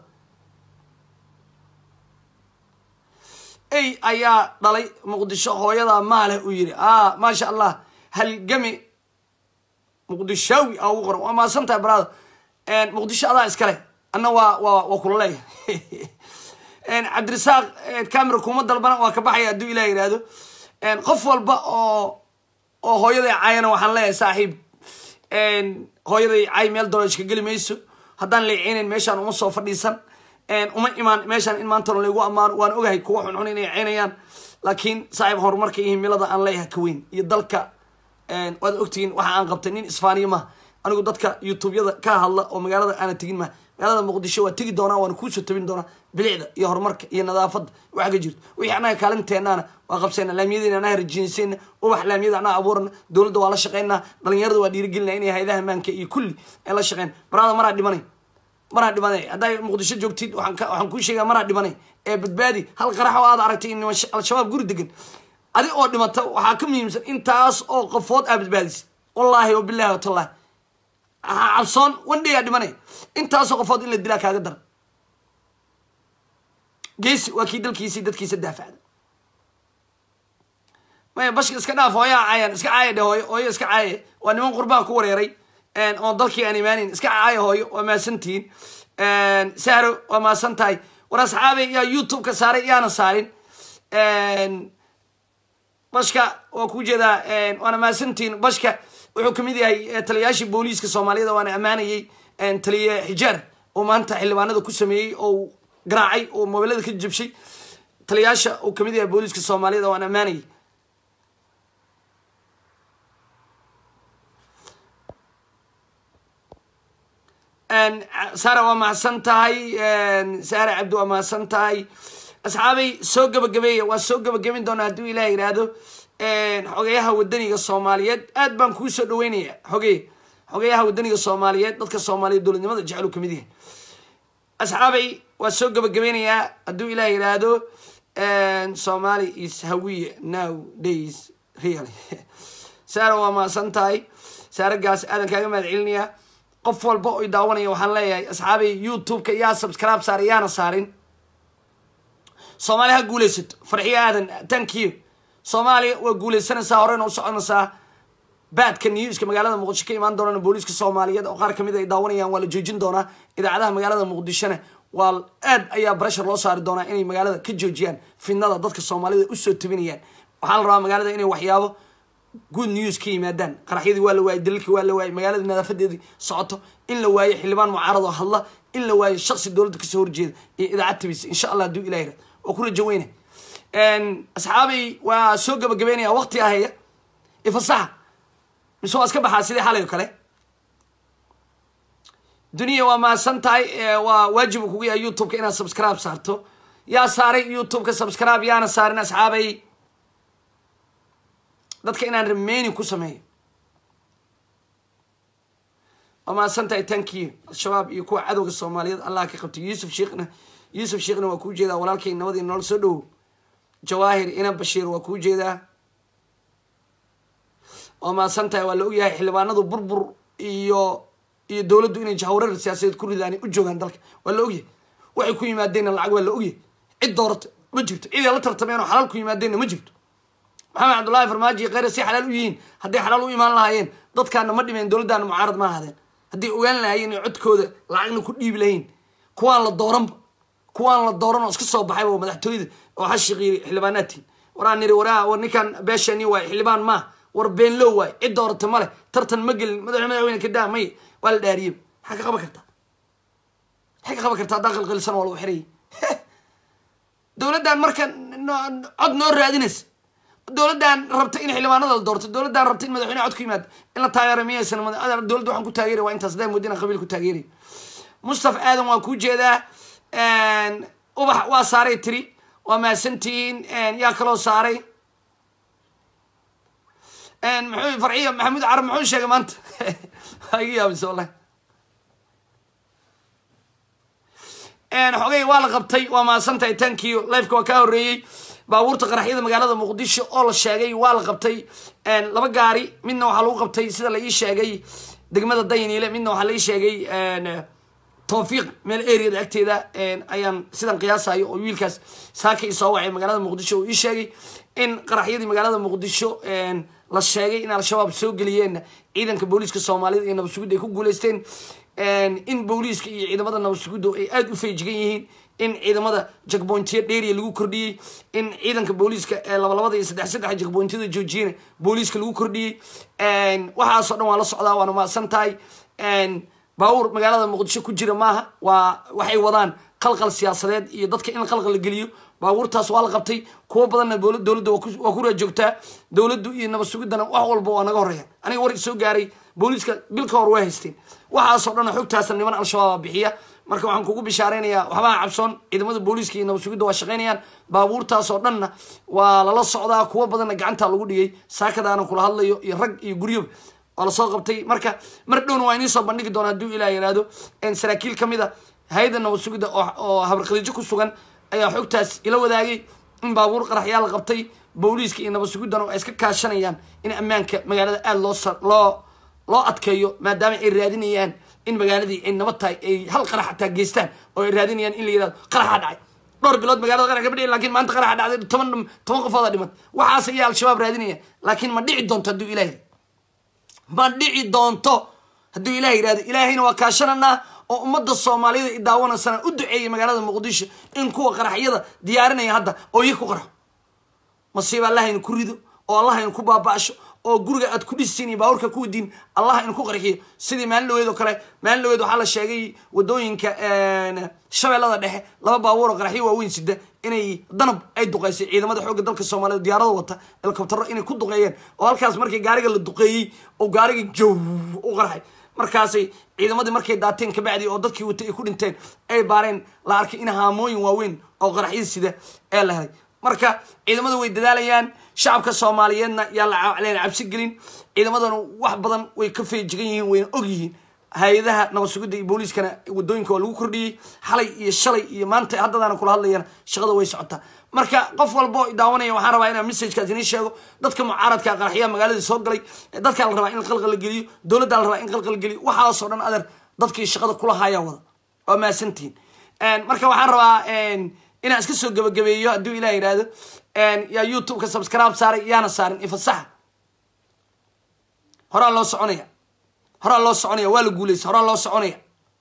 ey ayaa dhalay muqdisho hooyada maale uu yidhi a maasha allah halgami muqdishaawi a ugu qoran waa maasan tahay barada muqdisho adaa iskale anna waa waa waa kula leeyahay cabdirasaaq camera kuma dalbana waa ka baxaya hadduu ilah yihahdo qof walba oo oo hooyaday caayana waxaan leeyahay saaxiib hooyaday caay meel doloshka geli mayso haddaan leeceynayn meeshaan uma soo fadhiisan uma imaan meeshaan in maantana laygu ammaano waan ogahay kuwa xunxun inay ceynayaan laakiin saaxiib horumarka iyo himilada aan leeyahay ka weyn iyo dalka waad ogtihiin waxa aan qabtay nin isfaaniya maha anigu dadka youtube-yada ka hadla oo magaalada aana tegin maha magaalada muqdisho waa tegi doonaa waana kuusoo tabin doonaa bilicda iyo horumarka iyo nadaafadda waxa ka jirto wixii annaga kaalinteenaana waa qabsayna laamiyadiina annaga rajiinsayna ubax laamiyada annaga abuurana dowladda waa la shaqeynaa dhalinyarada waa dhiirigelinaa inay hayadaha maanka iyo kulli ay la shaqeyn barada maraa dhimanay maraa dhimanay hadday muqdisho joogtid waxaan kuu sheegaa maraa dhimanay ee badbaadi hal qarax oo aad aragtay in al-shabaab guri degan adi oo dhimata waxaa ka muhiimsan intaas oo qofood aa badbaadisay wallaahi wabilahi watallahi cabsoon wandhigaa dhimanay intaasoo qofood in la dilaa kaaga daran geesi waa kii dalkiisii dadkiisa daafacda maya bashka iska dhaaf hooyaa caayaan iska caaya dhe hooyo hooyo iska caaye waa niman qurbaha ku wareeray oo dalkii aan imaanayn iska caaya hooyo waa maasantihiin sahro waa maasan tahay war asxaabay yaa youtube ka saaray yaana saarin bashka waa ku jeedaa waana maasantihiin bashka wuxuu kamid yahay taliyayaashii booliiska soomaaliyada waana ammaanayay taliye xijaar oo maanta xildhibaanada ku sameeyey oo garaacay oo mobeelada ka jabshay taliyayaasha uu kamid yahay booliiska soomaaliyada waan ammaanayay sara waa mahadsan tahay sara cabdi waa mahadsan tahay asxaabay soo gabagabeeya waa soo gabagabin doonaa hadduu ilaah yidhaahdo xogeyaha wadaniga soomaaliyeed aad baan kuu soo dhaweynaya xogey xogeyaha wadaniga soomaaliyeed dadka soomaaliyeed dowladnimada jecel uu kamid yahay asxaabay waa soo gabagabeynayaa hadduu ilaah yidhaahdo somali is hawiye now days really saara waa mahadsan tahay saaragaas aadan kaaga mahad celinayaa qof walba oy daawanaya waxaan leeyahay asxaabay youtube-ka yaa subscribe saar yaana saarin soomaaliya ha guulaysato farxiyo aadan thank you soomaaliya waa guulaysanaysaa horeyna u soconaysaa baadka newska magaalada muqdisho ka imaan doonana booliiska soomaaliyeed oo qaar kamid ay daawanayaan waa la joojin doonaa idaacadaha magaalada muqdishona waa aad ayaa breshar loo saari doonaa inay magaalada ka joojiyaan fidnada dadka soomaalida usoo tabinayaan waxaa la rabaa magaalada inay waxyaabo good news ka yimaadaan qaraxyadii waa la waayey dalalkii waa la waayey magaalada nadaafadeedii socoto in la waayo xildhibaan mucaarad oo hadla in la waayo shaksi dowladda kasoo horjeeda iyo idaacad tabisa insha allah hadduu ilah yirahdo waa ku rajo weyne asxaabay waa soo gabagabeynaya waqti ahaya ifasaxa mise waa iska baxaa sidii xalay oo kale duniya waa mahadsan tahay waa waajib uu kugu yahay youtube-ka inaad subscribe saarto yaa saaray youtube-ka subscribe yaana saarin asxaabay dadka inaan remaining ku sameeyo waa mahadsan tahay thank you al-shabaab iyo kuwa cadowga soomaaliyeed allah ka qabtay yuusuf sheekhna yuusuf sheekhna waa kuu jeedaa walaalkay nabadii nolol soo dhowow jawaahir ina bashiir waa kuu jeedaa waa mahadsan tahay waa la ogyahay xildhibaanadu burbur iyo iyo dowladdu inay jahwareer siyaasadeed ku ridaan u joogaan dalka waa la ogyahay waxay ku yimaadeenna lacag waa la ogyahay cid doorata ma jirto ciday la tartameen oo xalaal ku yimaadeenna ma jirto maxamed cabdullaahi farmaajo iyo kheyre si xalaal u yihiin hadday xalaal u imaan lahaayeen dadkaana ma dhimeen dowladdaana mucaarad ma ahaadeen hadday ogaan lahaayeen inay codkooda lacagna ku dhiibi lahayn kuwaan la dooranba kuwaan la dooran oo iska soo baxayba waa madaxtooyada oo hashiqiiri xildhibaanaadtiin waraan niri waraa war ninkan beeshani waay xildhibaan maa war beenlow waay cid doorata ma leh tartan ma gelin madax madaxweyne kadaa may waa la dhaariyey maxaa ka qaban kartaa maxay ka qaban kartaa haddaa qalqalisan waa lagu xirayay dowladdan marka cod noo raadinaysa dowladdan rabta in xildhibaanada la doorto dowladdan rabta in madaxweyne cod ku yimaado in la taageero miyaysan dowladda waxaan ku taageeray waa intaas hadaa moodina qabiil ku taageeray mustafa aadan waa kuu jeedaa ubax waa saaray tiri waa mahadsantihiin yaa kaloo saaray muxuu farciyo maxamuud carab muxuu sheegay maanta waa iga yaabisa wallahi xogay waa la qabtay waa mahadsantahay tankiyo lifeka waa kaa horreeyey baabuurta qaraxyada magaalada muqdisho oo la sheegay waa la qabtay laba gaari midna waxaa lagu qabtay sida la ii sheegay degmada dayniile midna waxaa la ii sheegay tawfiiq meel areada agteeda ayaan sidan qiyaasayo oo wiilkaas saaka isoo wacay magaalada muqdisho oo ii sheegay in qaraxyadii magaalada muqdisho la sheegay in al-shabaab soo geliyeen ciidanka booliiska soomaalida iyo nabadsugidda ay ku guuleysteen in booliiska iyo ciidamada nabadsugiddu ay aada u feejigan yihiin in ciidamada jagbointiya dheeriya lagu kordhiyey in ciidanka booliiska ee labalabada iyo saddex saddex jagbointiyada joojiyana booliiska lagu kordhiyey waxaasoo dhan waa la socdaa waana mahadsan tahay baabuur magaalada muqdisho ku jira maaha waa waxay wadaan qalqal siyaasadeed iyo dadka in qalqal la geliyo baabuurtaas waa la qabtay kuwo badanna dowladda waa ku raajoogtaa dowladdu iyo nabad sugiddana wax walba waa naga horreeya aniga war soo gaaray booliiska bil ka hor waa haysteen waxaasoo dhan xogtaasna niman al-shabaaba bixiya marka waxaan kugu bishaaraynayaa waxbaa cabsoon ciidamada booliiska iyo nabad sugidda waa shaqaynayaan baabuurtaasoo dhanna waa lala socdaa kuwo badanna gacantaa lagu dhigay saakadaana kula hadlayo iyo rag iyo guryoba waa lasoo qabtay marka mar dhowna waa iniisoo bandhigi doona hadduu ilah yihahdo saraakiil ka mid a hay-adda nabad sugidda oo habarkhadiijo ku sugan ayaa xogtaas ila wadaagay in baabuur qaraxyaa la qabtay booliiska iyo nabad sugiddana ay iska kaashanayaan in ammaanka magaalada aada loo loo loo adkeeyo maadaama ay raadinayaan in magaaladii ay nabad tahay ay hal qarax xataa geystaan oo ay raadinayaan in la yihahdo qaraxaa dhacay dhowr bilood magaalada qarax kama dhici lakin maanta qaraxa dhacday toban toban qofooda dhiman waxaas ayaa al-shabaab raadinaya laakiin ma dhici doonto hadduu ilah ma dhici doonto hadduu ilah yihahdo ilaahayna waa kaashananaa oo ummadda soomaaliyada i daawanaysana u duceeyay magaalada muqdisho in kuwa qaraxyada diyaarinaya hadda oo iyo ku qarxo masiiba allah aynu ku rido oo allah aynu ku baaba'sho oo guriga aad ku dhisiin iyo baaburka ku wadiin allah aynu ku qarxiyo sidii maalin dhaweed oo kale maalin dhaweed waxaa la sheegay wadooyinka shabeellada dhexe laba baabuur oo qaraxyo waaweyn sida inay danab ay duqeysay ciidamada xoogga dalka soomaaliyed diyaarada wata helikobtaro inay ku duqeeyeen oo halkaas markii gaariga la duqeeyey oo gaariga jow u qarxay markaasay ciidamadii markay daateen kabacdi oo dadkii watay ay ku dhinteen ay baareen la arkay in haamooyin waaweyn oo qaraxyada sida ee la helay marka ciidamadu way dadaalayaan shacabka soomaaliyeedna yaa layna cabsi gelin ciidamadana wax badan way ka feejigan yihiin wayna og yihiin hay-adaha nabad sugidda iyo booliiskana wadooyinka waa lagu kordhiyey xalay iyo shalay iyo maanta haddadaana kula hadlayana shaqada way socotaa marka qof walba oo daawanaya waxaan rabaa inaan messagekaas inii sheego dadka mucaaradka qaraxyaha magaaladii soo galay dadkaa la rabaa in qalqal la geliyo dowladdaa la rabaa in qalqal la geliyo waxaasoo dhan adeer dadkii shaqada kula hayaa wada waa mahadsantihiin marka waxaan rabaa inaan iska soo gebagabeeyo hadduu ilah yidhaahdo yaa youtube-ka subscribe saaray yaana saarin ifasaxa horaa loo soconaya horaa loo soconaya waa la guuleysa horaa loo soconaya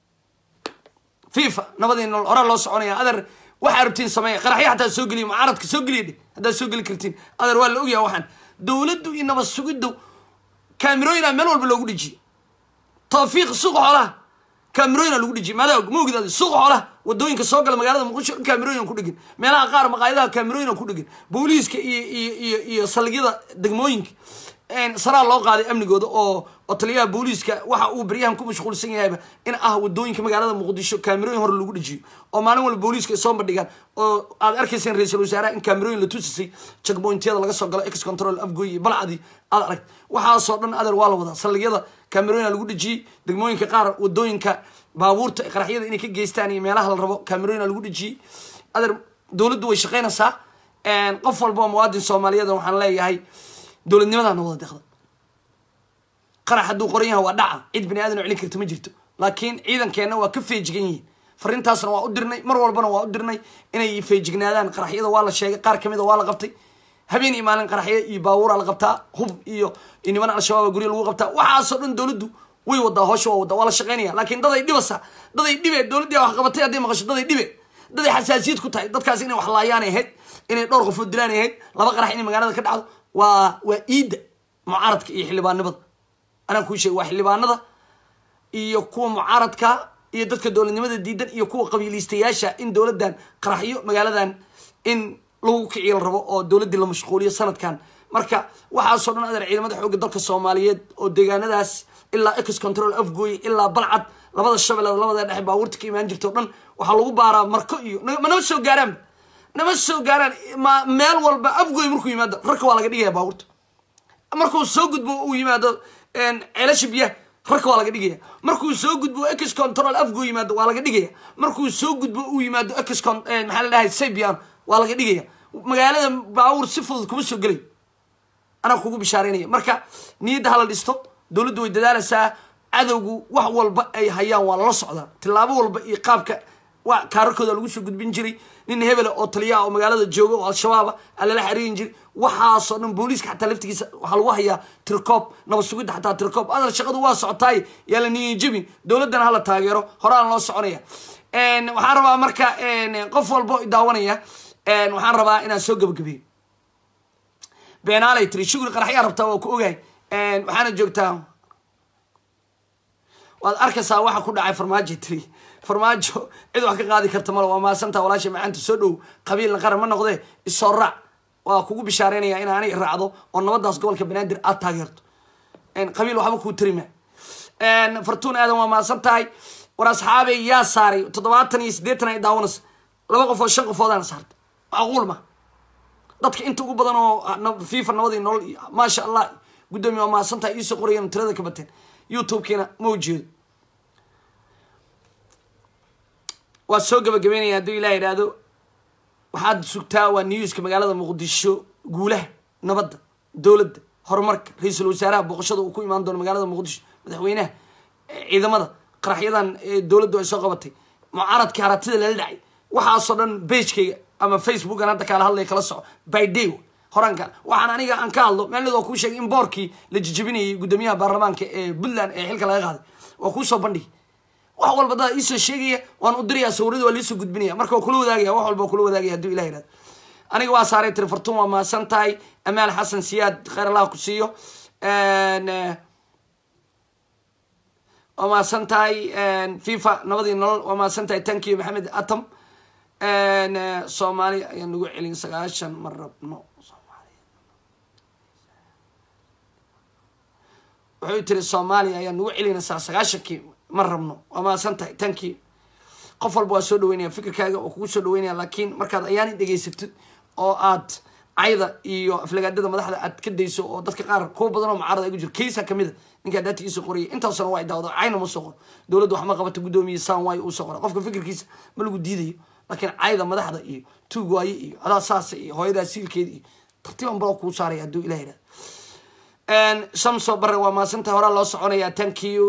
fifa nabadii nool horaa loo soconaya adeer waxaa rabtiin sameeya qaraxyo hataa soo geliya mucaaradka soo geliya dhe haddaad soo geli kartiin adeer waa la ogyaha waxaan dowladdu iyo nabad sugiddu kaamirooyina meel walba loogu dhejiye tawfiiq suuqa xoolaha kaamirooyina lagu dhejiyay maadaa og ma ogid adi suuqa xoolaha wadooyinka soo gala magaalada muqdisho dhan kaamirooyin ku dhegin meelaha qaar maqaayadaha kaamirooyin ku dhegin booliiska iyo iyo iyo iyo saldhigyada degmooyinka saraa loo qaaday amnigooda oo oo taliyaha booliiska waxa uu baryahan ku mashquulsan yahayba in ah wadooyinka magaalada muqdisho kaamirooyin hore lagu dhejiyo oo maalin walba booliiska ay soo bandhigaan oo aad arkayseen ra-iisul wasaaraha in kaamirooyin la tusisay checkpointyada laga soo galo ex control afgoy iyo balcadii aad aragt waxaasoo dhan adeer waa la wadaa saldhigyada kaamirooyina lagu dhejiyey degmooyinka qaar wadooyinka baabuurta qaraxyada inay ka geystaan iyo meelaha la rabo kaamirooyina lagu dhejiyey adeer dowladdu way shaqaynaysaa qof walba oo muwaadin soomaaliyeed waxaan leeyahay dowladnimadaana wada deqda qarax hadduu qoran yahay waa dhaca cid bani aadan oo celin karta ma jirto laakiin ciidankeenna waa ka feejigan yihiin fariintaasna waa u dirnay mar walbana waa u dirnay inay feejignaadaan qaraxyada waa la sheegay qaar kamid a waa la qabtay habeen iyo maalin qaraxyo iyo baabuuraa la qabtaa hub iyo niman al-shabaab gurya lagu qabtaa waxaasoo dhan dowladdu way wadaa hoosha waa wadaa waa la shaqaynaya laakiin daday dhibasa daday dhibe dowladdii wax qabatay hadday maqasho daday dhibe daday xasaasiyad ku tahay dadkaas inay wax laayaan ahayd inay dhowr qofood dilaan ahayd laba qarax inay magaalada ka dhacdo waa waa iidda mucaaradka iyo xildhibaanimada anaan kuu sheegay waa xildhibaanada iyo kuwa mucaaradka iyo dadka dowladnimada diidan iyo kuwa qabiiliistayaasha in dowladdan qaraxyo magaaladan in lagu kiciyo la rabo oo dowladdii la mashquuliyo sanadkan marka waxaasoo dhan adeer ciidamada xoogga dalka soomaaliyeed oo deegaanadaas ilaa ex control afgooy ilaa balcad labada shabeelada labada dhexe baabuurta ka imaan jirta o dhan waxaa lagu baaraa marko iyo ma nama soo gaaraanba nama soo gaaraan ma meel walba afgooy markuu yimaado rarka waa laga dhigaya baabuurta markuu soo gudbo uu yimaado ceelasha biyaha rarka waa laga dhigaya markuu soo gudbo ex control afgoo yimaado waa laga dhigaya markuu soo gudbo uu yimaado ex maxaa la dhahay saybian waa laga dhigaya magaalada baabuur si fudud kuma soo gelay anaa kugu bishaareynaya marka niyadda hala dhisto dowladdu way dadaalaysaa cadowgu wax walba ay hayaan waa lala socdaa tillaabo walba iyo qaabka waa kaararkooda lagu soo gudbin jiray nin hebela oo taliyaha oo magaalada jooga oo al-shabaaba aa lala xariirin jiray waxaasoo dhan booliiska xataa laftigiisa waxaa lagu hayaa tirkoob nabad sugidda xataa tirkoob adal shaqadu waa socotaay yaa la niyin jebin dowladdana hala taageero horaan loo soconaya waxaan rabaa marka qof walba o daawanaya waxaan rabaa inaan soo gebagabeeyo beenaalay tiri shugri qaraxyaa rabtaa waa ku ogahay waxaana joogtaa waad arkaysaa waxa ku dhacay farmaajo tiri farmaajo cid wax ka qaadi karta male waa maasantaa walaasha macaanta soo dhow qabiilna qaran ma noqdee isoo raac waa kugu bishaareynaya in aanay raacdo oo nabadaas gobolka banaadir aad taageerto qabiil waxba kuu tarima fartuun aadan waa maasan tahay war asxaabey yaa saaray toddobaatan iyo siddeetan ay daawanaysa laba qof oo shan qofoodaan saarta macquul ma dadka inta ugu badan oo fifa nabadii nolol iyo maasha allah guddoomiye waa maasan tahay iisoo qorayan tirada ka bateen youtube-kiina ma ujeedo waa soo gabagabeynaya hadduu ilah yidhaahdo waxaad sugtaa waa newska magaalada muqdisho guulaha nabadda dowladda horumarka ra-iisul wasaaraha booqashada uu ku imaan doono magaalada muqdisho madaxweynaha ciidamada qaraxyadan dowladdu ay soo qabatay mucaaradkii haratida lala dhacay waxaasoo dhan bagekayga ama facebookan hadda kaala hadlaya kala soco by day horaanka waxaan aniga aan ka hadlo maalid waa kuu sheegay in boorkii la jijabinayay guddoomiyaha baarlamaanka ee puntland ee xilka laga qaaday waa kuusoo bandhigi wax walba dada iisoo sheegaya waan u dirayaa sawirada waa liisoo gudbinaya marka waa kula wadaagaya wax walba waa kula wadaagaya haduu ilah yihahdo aniga waa saaray tiri fartuun waa mahadsan tahay amaal xasan siyaad kheyr allah ku siiyo waa mahadsan tahay fifa nabadii nolol waa mahadsan tahay tankiyo maxamed atam soomaaliya ayaan nagu celin sagaashan ma rabno wuxuu tiri soomaaliya ayaan nagu celinaysaa sagaashankii ma rabno waa mahadsan tahay tankii qof walba waa soo dhaweynaya fikirkaaga oo kugu soo dhaweynaya laakiin markaad ayaani dhegaysatid oo aad cayda iyo aflagaadada madaxda aad ka dayso oo dadka qaar kuwa badan oo mucaarada ay ku jiro kaysa kamid a ninkaa daatigiisa qorayay intaasna waa daawada cayna ma soo qoro dowladda wax ma qabata guddoomiye san waay uu soo qora qofka fikirkiisa ma lagu diidayo laakiin cayda madaxda iyo tuug waaye iyo adaa saasa iyo hooyadaa siilkeeda iyo tartiiban balo kuu saaraya hadduu ilah yidhahdo shamso bare waa maasanta horaa loo soconayaa thank you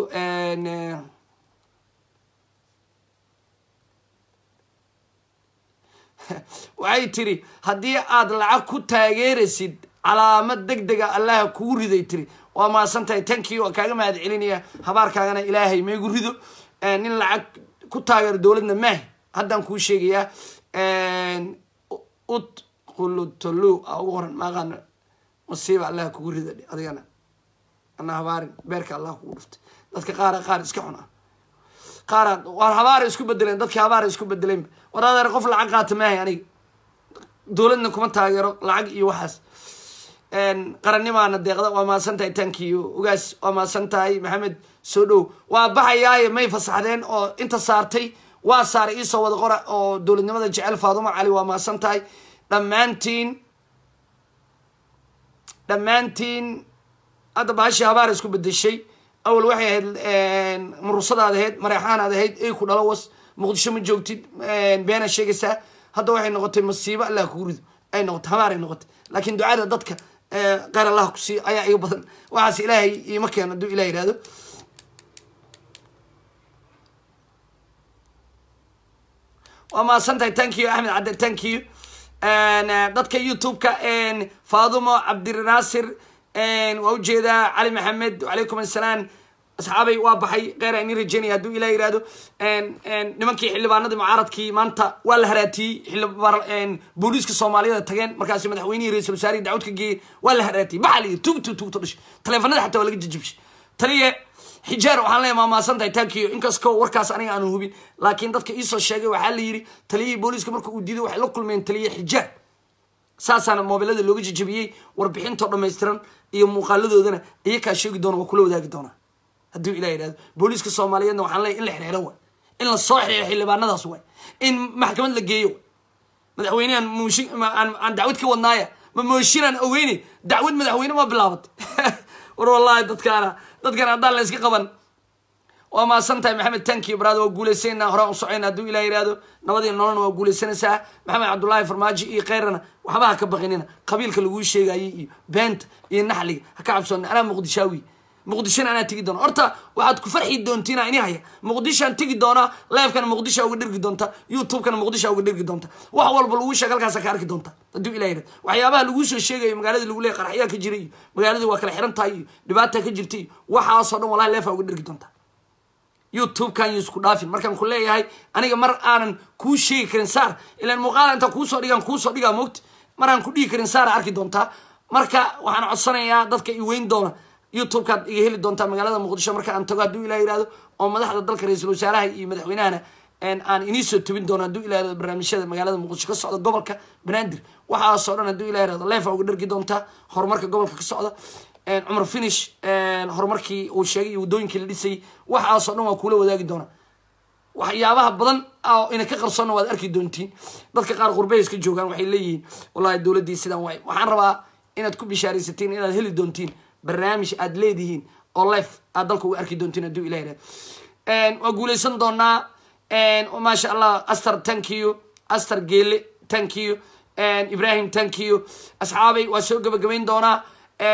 waxay tiri haddii aad lacag ku taageeraysid calaamad deg dega allaha kugu riday tiri waa maasan tahay tankii waa kaaga mahad celinaya habaarkaagana ilaahay maygu rido nin lacag ku taageero dowladna maah haddaan kuu sheegayaa ut qulutolo a ugu horan maaqaano masiiba allaha kugu rida adigana ana habaarin beerka allah kugu dhuftay dadka qaara qaar iska xun ah qaara waar habaara isku bedeleen dadki habaara isku bedeleen war adeer qof lacag qaata maahay aniga dowladna kuma taageero lacag iyo waxaas qarannimaana deeqda waa maasan tahay tankiyo ugaas waa maasan tahay maxamed soo dhow waa baxayaaye may fasaxdeen oo inta saartay waa saaray iisoo wada qora oo dowladnimada jecel faaduma cali waa maasan tahay dhammaantiin dhammaantiin hadda baashii habaara isku bedeshay awal waxay ahayd murusadaad ahayd mareexaanaad ahayd ey ku dhalo was muqdisho ma joogtid beena sheegaysaa hadda waxay noqotay masiibo allah kugu rido ay noqotay habaaray noqotay laakiin ducada dadka qeyr allah ku siiyo ayaa iga badan waxaas ilaahay iima keeno hadduu ilah yihahdo waa mahadsan tahay thank you axmed cadde thank you dadka youtube-ka faadumo cabdinaasir waa ujeedaa cali maxamed wacalaykum assalaam asxaabay waa baxay kheyr ini rajeynaya hadduu ilah yihahdo nimankii xildhibaanadii mucaaradkii maanta waa la haraatiyey booliiska soomaaliyada tageen markaasi madaxweynihii ra-isul wasaarihi dacwad ka geeyey waa la haraatiyey maxaa la yidhi tugtu tugto dhashay taleefanada xataa waa laga jijibshay taliye xijaar waxaan leeyahay maamaasan tahay tankiyo inkastoo warkaas aniga aanu hubin laakiin dadka iisoo sheegay waxaa la yidhi taliyihii booliiska marka uu diiday waxay la kulmeen taliye xijaar saasaana moobilada looga jijabiyey warbixintoo dhammaystiran iyo muuqaaladoodana iyakaa sheegi doona waa kula wadaagi doonaa hadduu ilah yidhahdo booliiska soomaaliyeedna waxaan leeyahy in la xirxiro waay in la soo xirxiro xildhibaanadaas waay in maxkamad la geeyo waay madaxweynehan mooshin aan dacwad ka wadnaaya ma mooshinaan ogeynay dacwad madaxweyne ma bilaabatay war wallahi dadkaana dadkan haddaan la iska qaban waa maasan tahay maxamed tanki brad waa guulaysanayna horaan u socayna hadduu ilah yihahdo nabadii nololna waa guulaysanaysaa maxamed cabdullaahi farmaajo iyo keyrana waxba ha ka baqinina qabiilka laguu sheegayay iyo beenta iyo naxliga ha ka cabsoona anaa muqdishaawi muqdishona anaa tegi doona horta waxaad ku farxi doontiina ini haya muqdishoan tegi doonaa leefkana muqdisha uga dhirgi doonta youtube-kana muqdisha uga dhirgi doonta wax walba laguu sheeg halkaasa ka arki doonta hadduu ilah yihahdo waxyaabaha laguu soo sheegayo magaaladii lagu leeyahy qaraxyaa ka jira iyo magaaladii waa kala xiran tahay iyo dhibaata ka jirta iyo waxaasoo dhan wallahi leefa uga dhirgi doonta youtube-kan yo isku dhaafin markaan ku leeyahay aniga mar aanan kuu sheegi karin saar ilaan muuqaala intaan kuusoo dhigaan kuusoo dhigaa moogta mar aan ku dhigi karin saara arki doontaa marka waxaan codsanayaa dadka i weyn doona youtube-kaad iga heli doontaa magaalada muqdisho marka aan tago hadduu ilah yihahdo oo madaxda dalka ra-iisul wasaaraha iyo madaxweynahana aan inii soo tobin doono hadduu ilah yihahdo barnaamijyada magaalada muqdisho ka socda gobolka banaadir waxaasoo dhan hadduu ilah yihahdo leefa uga dhargi doontaa horumarka gobolka ka socda cumar finish horumarkii uu sheegay iyo waddooyinkii la dhisayay waxaasoo dhan waa kuula wadaagi doonaa waxyaabaha badan oo ina ka qarsoonna waad arki doontiin dadka qaar qurbeys ka joogaan waxay leeyihiin wallahi dowladdii sidaan waay waxaan rabaa inaad ku bishaaraysatiin inaad heli doontiin barnaamij aad leedihiin oo life aad dalka uga arki doontiin hadduu ilah yihahdo waa guulaysan doonaa maasha allah aster tankiyo aster geele tankiyo ibrahim tankiyo asxaabay waa soo gabagabayn doonaa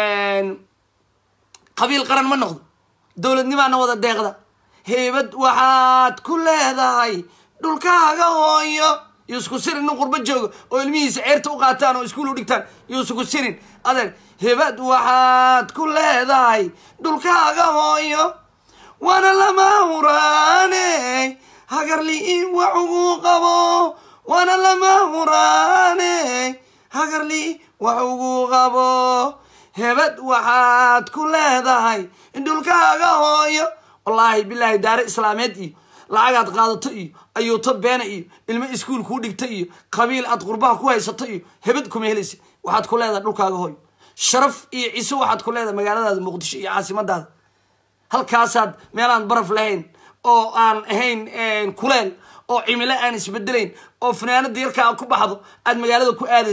qabiil qaran ma noqdo dowladnimaana wada deeqda heybad waxaad ku leedahay dhulkaaga hooyo yuusku sirin nin qurbo jooga oo ilmihiisa ceerta u qaataan oo iskuul u dhigtaan yuusuku sirin adeer hebad waxaad ku leedahay dhulkaaga hooyo waana lama huraane hagarli wax ugu qabo waana lama huraane hagarli wax ugu qabo hebad waxaad ku leedahay dhulkaaga hooyo wallaahi bilaahi daare islaameed iyo lacagaad qaadato iyo ayuuto beena iyo ilmo iskuul kuu dhigta iyo qabiil aad qurbaha ku haysato iyo hebad kuma helaysa waxaad ku leedahay dhulkaaga hooyo sharaf iyo ciise waxaad ku leedahay magaaladaada muqdisho iyo caasimadaada halkaasaad meelaan baraf lahayn oo aan ahayn kuleel oo cimilo aan isbedelayn oo fanaanada yarka aad ku baxdo aad magaalada ku aadaysid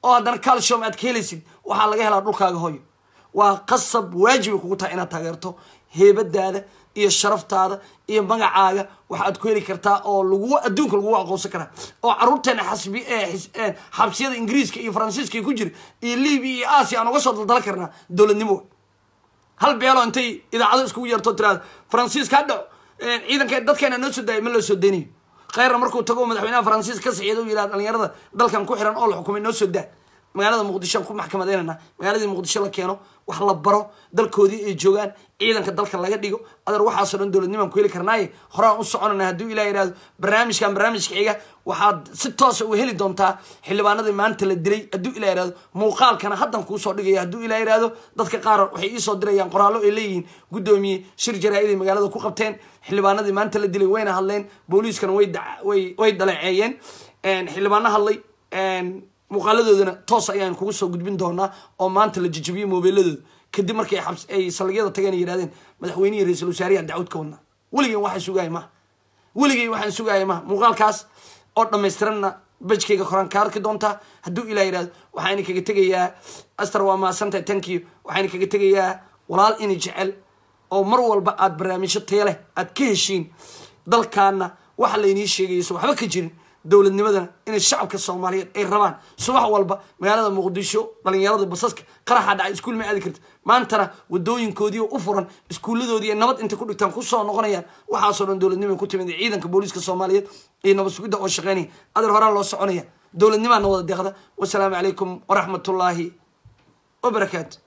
oo haddana calcium aad ka helaysid waxaa laga helaa dhulkaaga hooyo waa qasab waajibay kugu tahay inaad taageerto heebadaada iyo sharaftaada iyo magacaaga waxaad ku heli kartaa oo lagu adduunka lagugu aqoonsan karaa oo caruurteena xasbi xabsiyada ingiriiska iyo faransiiska ku jira iyo libiya iyo aasiya aan uga soo daldalan karnaa dowladnimo hal beelo intay idaacado iskugu yeerto tiraada faransiiska ha dhaco ciidanka dadkeena noo soo daayay ma loo soo daynayo kheyrna markuu tago madaxweynaha faransiiska ka sixiyada u yihahda dhalinyarada dalkan ku xiran oo la xukumay noo soo daa magaalada muqdisho aan ku maxkamadeynana magaaladii muqdisho la keeno wax la baro dalkoodii ay joogaan ciidanka dalka laga dhigo adeer waxaasoo dhan dowladnimaan ku heli karnaaye horaan u soconana hadduu ilah yihahdo barnaamijkan barnaamijka xiga waxaad si toosa u heli doontaa xildhibaanadii maanta la dilay hadduu ilah yihahdo muuqaalkana haddan kuusoo dhigaya hadduu ilah yihahdo dadka qaar waxay iisoo dirayaan qoraallo ay leeyihiin guddoomiye shir jaraa-iday magaalada ku qabteen xildhibaanadii maanta la dilay wayna hadleen booliiskana way way way dhaleeceeyeen xildhibaano hadlay muuqaaladoodana toos ayaan kugu soo gudbin doonaa oo maanta la jijibiyey moobeeladooda kadib markay ay saldhigyada tageen yihahdeen madaxweynihii ra-iisul wasaariyaa dacwad ka wadnaa weligeen waxaan sugaaya maha weligey waxaan sugaaya maha muuqaalkaas oo dhamaystiranna bajkayga koraan ka arki doontaa hadduu ilah yihahdo waxaana kaga tegayaa aster waa mahadsantahay tankiyo waxaana kaga tegayaa walaal ini jecel oo mar walba aada barnaamijyo taya leh aada ka heshiin dalkaana waxa laynii sheegayso waxba ka jirin dowladnimadana inay shacabka soomaaliyeed ay rabaan subax walba magaalada muqdisho dhalinyarada basaska qaraxa dhacay iskuul ma aadi karta maantana wadooyinkoodii u furan iskuuladoodii nabad intay ku dhigtaan kusoo noqonayaan waxaasoo dhan dowladnima ku timid ciidanka booliiska soomaaliyeed iyo nabad sugidda oo shaqeynaya adeer horaan loo soconaya dowladnimaana wada deeqda wasalaamu calaykum waraxmatullaahi wabarakaatu